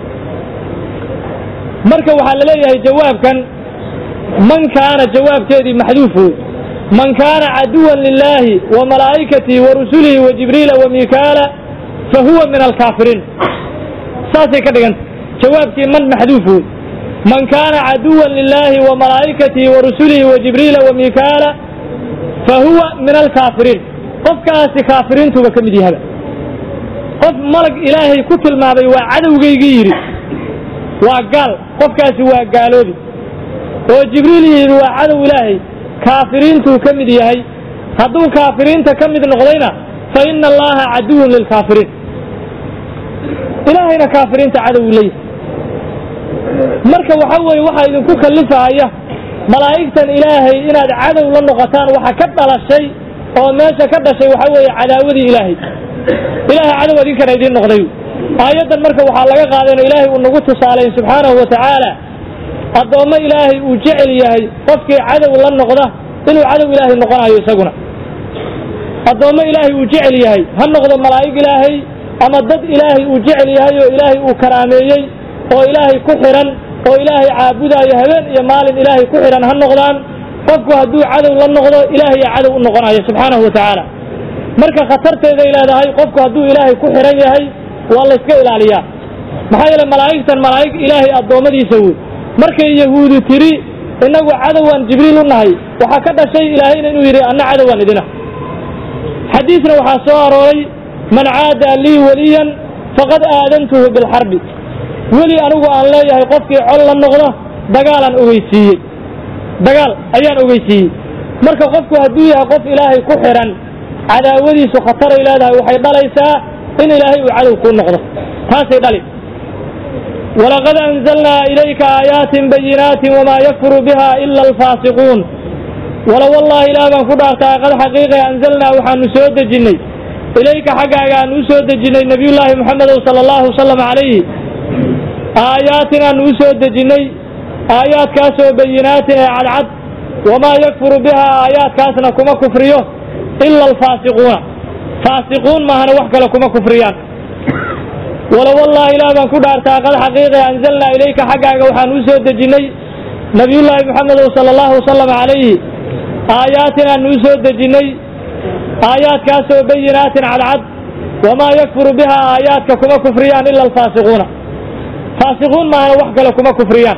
marka waxaa la leeyahay jawaabkan man kaana jawaabkeedii maxduuf wey man kaana caduwan lilaahi wa malaa'ikatihi wa rusulihi wa jibriila wa miikaala fa huwa min alkaafiriin saasay ka dhiganta jawaabkii man maxduuf wey man kaana caduwan lilaahi wa malaa'ikatihi wa rusulihi wa jibriila wa miikaala fa huwa min alkaafiriin qofkaasi kaafiriintuba ka mid yahaba qof malag ilaahay ku tilmaamay waa cadowgaygii yidhi waa gaal qofkaasi waa gaaloobi oo jibriil yidhi waa cadow ilaahay kaafiriintuu ka mid yahay hadduu kaafiriinta ka mid noqdayna fa ina allaha caduwun lilkaafiriin ilaahayna kaafiriinta cadow leeyahay marka waxa weeye waxaa idinku kallifahaya malaa'igtan ilaahay inaad cadow la noqotaan waxa ka dhalashay oo meesha ka dhashay waxa weeye cadaawadii ilaahay ilaahay cadow idinkana idiin noqday aayaddan marka waxaa laga qaadayno ilaahay uu nagu tusaalayn subxaanahu wa tacaala addoommo ilaahay uu jecel yahay qofkii cadow la noqda inuu cadow ilaahay noqonayo isaguna addoommo ilaahay uu jecel yahay ha noqdo malaa'ig ilaahay ama dad ilaahay uu jecel yahay oo ilaahay uu karaameeyey oo ilaahay ku xidhan oo ilaahay caabudaayo habeen iyo maalin ilaahay ku xidhan ha noqdaan qofku hadduu cadow la noqdo ilaahayaa cadow u noqonayo subxaanahu wa tacaala marka khatarteeday leedahay qofku hadduu ilaahay ku xidhan yahay waa layska ilaaliyaa maxaa yeele malaa'igtan malaa'ig ilaahay addoommadiisa wey markay yahuudu tiri innagu cadowaan jibriil u nahay waxaa ka dhashay ilaahayna inuu yidhi anna cadowaan idina xadiisna waxaa soo arooray man caada lii weliyan faqad aadantuhu bilxarbi weli anigu aan leeyahay qofkii col la noqda dagaalaan ogeysiiyey dagaal ayaan ogeysiiyey marka qofku hadduu yahay qof ilaahay ku xidhan cadaawadiisu khataray leedahay waxay dhalaysaa in ilaahay uu cadow kuu noqdo taasay dhali walaqad anzalnaa ilayka aayaatin bayinaatin wamaa yakfuru biha ila alfaasiquun wala wallahi ilaah baan ku dhaartaa qad xaqiiqa anzalnaa waxaanu soo dejinnay ilayka xaggaaga aanu u soo dejinnay nebiyullaahi moxamedow sala allahu wasalam calayhi aayaatin aanu u soo dejinnay aayaadkaasoo bayinaatin ee cadcad wamaa yakfuru biha aayaadkaasna kuma kufriyo ila alfaasiquuna faasiquun maahana wax kale kuma kufriyaan wala wallahi ilaah baan ku dhaartaa qad xaqiiqa anzalnaa ilayka xaggaaga waxaan u soo dejinnay nebiyullaahi moxamedow sala allahu wasalam calayhi aayaatin aanu u soo dejinnay aayaadkaasoo bayinaatin cadcad wamaa yakfuru biha aayaadka kuma kufriyaan ila alfaasiquuna faasiquun maahana wax kale kuma kufriyaan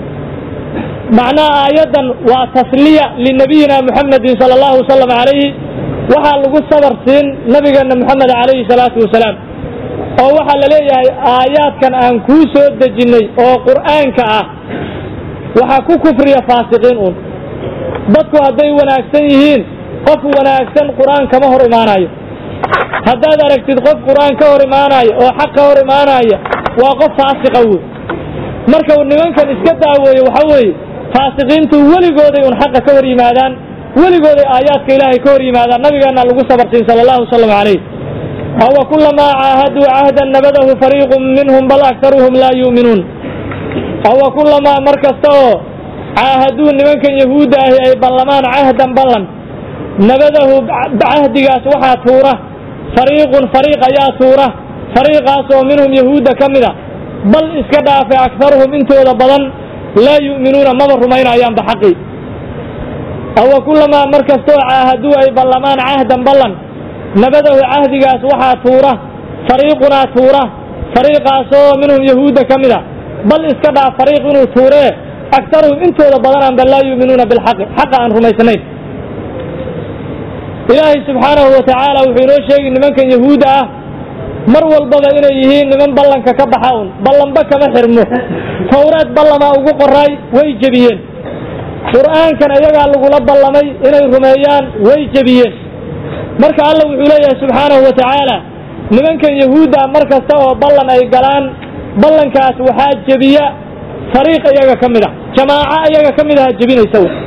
macnaha aayaddan waa tasliya linabiyina muxamedin sala allahu wasalam calayhi waxaa lagu sabar siin nabigeenna moxamed calayhi salaatu wasalaam oo waxaa la leeyahay aayaadkan aan kuu soo dejinnay oo qur'aanka ah waxaa ku kufriya faasiqiin uun dadku hadday wanaagsan yihiin qof wanaagsan qur'aan kama hor imaanayo haddaad aragtid qof qur'aan ka hor imaanaya oo xaq ka hor imaanaya waa qof faasiqa wey marka nimankan iska daaweeye waxa weeye faasiqiintu weligooday un xaqa ka hor yimaadaan weligooday aayaadka ilaahay ka hor yimaadaan nabigeena lagu sabarsiin sala allahu wasalam calayh awa kulamaa caahaduu cahdan nabadahu fariiqun minhum bal aktaruhum laa yu'minuun awa kulamaa mar kasta oo caahaduu nimankan yahuudda ahi ay ballamaan cahdan ballan nabadahu cahdigaas waxaa tuura fariiqun fariiq ayaa tuura fariiqaas oo minhum yahuudda ka mida bal iska dhaafe aktaruhum intooda badan laa yu'minuuna maba rumaynayaanba xaqii awa kulamaa mar kastoo caahaduu ay ballamaan cahdan ballan nabadahu cahdigaas waxaa tuura fariiqunaa tuura fariiqaasoo minhum yahuudda ka mida bal iska dhaaf fariiq inuu tuuree aktaruhum intooda badanaanba laa yu'minuuna bilxaqi xaqa aan rumaysnayn ilaahay subxaanahu wa tacaala wuxuu inoo sheegi nimankan yahuudda ah mar walbaba inay yihiin niman ballanka ka baxa un ballanba kama xirmo tawreed ballamaa ugu qoraay way jebiyeen qur'aankan iyagaa lagula ballamay inay rumeeyaan way jebiyeen marka alla wuxuu leeyahay subxaanahu wa tacaala nimankan yahuudda mar kasta oo ballan ay galaan ballankaas waxaa jebiya fariiq iyaga ka mid a jamaaco iyaga ka mid aha jebinaysa w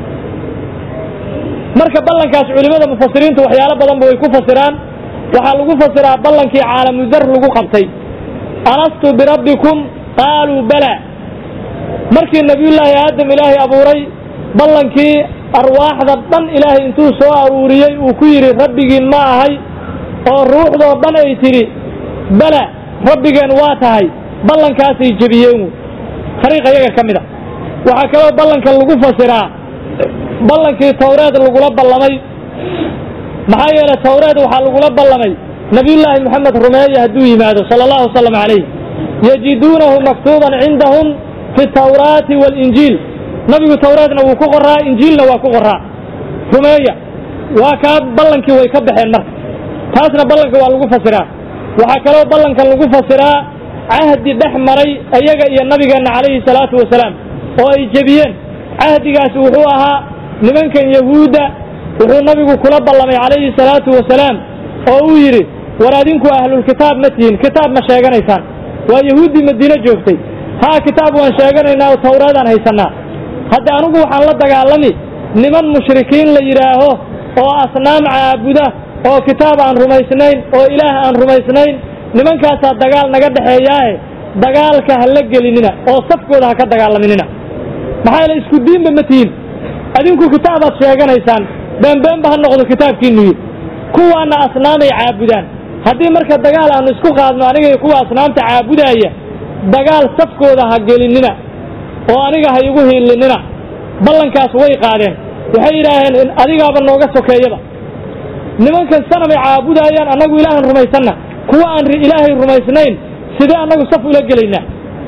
marka ballankaas culimada mufasiriintu waxyaalo badanba way ku fasiraan waxaa lagu fasiraa ballankii caalamudar lagu qabtay alastu birabbikum qaaluu bala markii nebiyullaahi aadam ilaahay abuuray ballankii arwaaxda dhan ilaahay intuu soo aruuriyey uu ku yidhi rabbigiin ma ahay oo ruuxdoo dhan ay tidhi bala rabbigeen waa tahay ballankaasay jebiyeen fariiq iyaga ka mid a waxaa kaloo ballankan lagu fasiraa ballankii tawreed lagula ballamay maxaa yeelay tawreed waxaa lagula ballamay nabiyullaahi moxamed rumeeya hadduu yimaado sala allahu wasalam calayh yajiduunahu maktuuban cindahum fi tawraati waalinjiil nabigu tawreedna wuu ku qoraa injiilna waa ku qoraa rumeeya waa kaa ballankii way ka baxeen marka taasna ballanka waa lagu fasiraa waxaa kaloo ballankan lagu fasiraa cahdi dhex maray iyaga iyo nabigeenna calayhi salaatu wasalaam oo ay jebiyeen cahdigaasi wuxuu ahaa nimankan yahuudda wuxuu nabigu kula ballamay calayhi salaatu wasalaam oo uu yidhi war adinku ahlulkitaab ma tihin kitaab ma sheeganaysaan waa yahuuddii madiine joogtay haa kitaab waan sheeganaynaa oo tawreedaan haysannaa hadda anigu waxaan la dagaalami niman mushrikiin la yidhaaho oo asnaam caabuda oo kitaab aan rumaysnayn oo ilaah aan rumaysnayn nimankaasaa dagaal naga dhexeeyaae dagaalka ha la gelinina oo safkooda ha ka dagaalaminina maxaa yeele isku diinba ma tihin adinku kitaabaad sheeganaysaan beenbeenba ha noqdo kitaabkiinu yidhi kuwaana asnaamay caabudaan haddii marka dagaal aanu isku qaadno aniga kuwa asnaamta caabudaaya dagaal safkooda ha gelinina oo aniga ha igu hiilinina ballankaas way qaadeen waxay yidhaaheen adigaaba nooga sokeeyaba nimankan sanamay caabudaayaan annagu ilaahan rumaysanna kuwa aan ilaahay rumaysnayn sidee annagu saf ula gelaynaa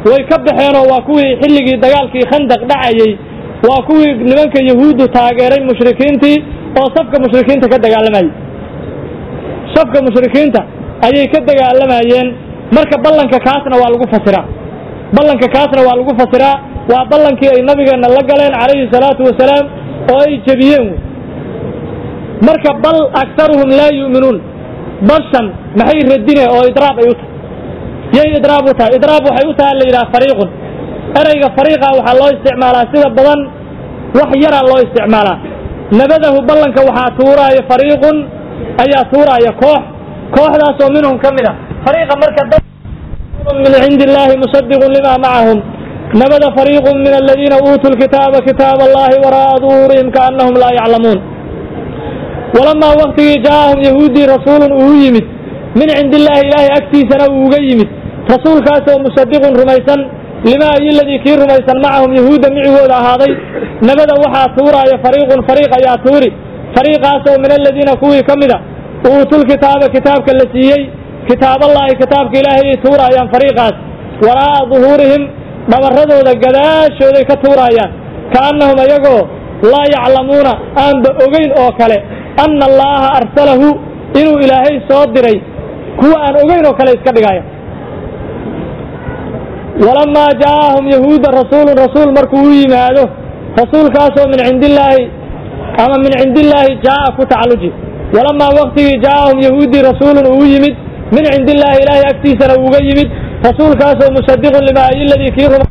way ka baxeenoo waa kuwii xilligii dagaalkii khandaq dhacayey waa kuwii nimanka yahuuddu taageeray mushrikiintii oo safka mushrikiinta ka dagaalamayey safka mushrikiinta ayay ka dagaalamayeen marka ballanka kaasna waa lagu fasiraa ballanka kaasna waa lagu fasiraa waa ballankii ay nabigeenna la galeen calayhi salaatu wasalaam oo ay jebiyeen wey marka bal aktaruhum laa yu'minuun bashan maxay radine oo idraab ay u tahay yay idraab u tahay idraab waxay u tahay la yidhaha fariiqun ereyga fariiqa waxaa loo isticmaalaa sida badan wax yaraa loo isticmaalaa nabadahu ballanka waxaa tuuraaya fariiqun ayaa tuuraaya koox kooxdaasoo minhum ka mid a fariiqa marka min cindi illaahi musadiqun lima macahum nabada fariiqun min aladiina uutuu lkitaaba kitaab allahi waraa'a duhuurihim kaannahum laa yaclamuun walamaa waktigii jaaahum yahuuddii rasuulun uu yimid min cindi illaahi ilaahay agtiisana uu uga yimid rasuulkaasoo musadiqun rumaysan limaa iyoladii kii rumaysan macahum yahuudda micigooda ahaaday nabada waxaa tuuraaya fariiqun fariiq ayaa tuuri fariiqaasoo min aladiina kuwii ka mida uutulkitaaba kitaabka la siiyey kitaaballaahi kitaabka ilaahay ay tuuraayaan fariiqaas waraa'a duhuurihim dhabarradooda gadaashooday ka tuuraayaan kaannahum ayagoo laa yaclamuuna aanba ogeyn oo kale anna allaaha arsalahu inuu ilaahay soo diray kuwa aan ogeyn oo kale iska dhigaya walamaa jaaahum yahuuda rasuulun rasuul markuu u yimaado rasuulkaasoo min cindillaahi ama min cindillaahi jaa'a ku tacalluji walamaa waktigii jaaahum yahuuddii rasuulun uu yimid min cindillaahi ilaahay agtiisana uuga yimid rasuulkaasoo musadiqun limaa iyoladii kii ruma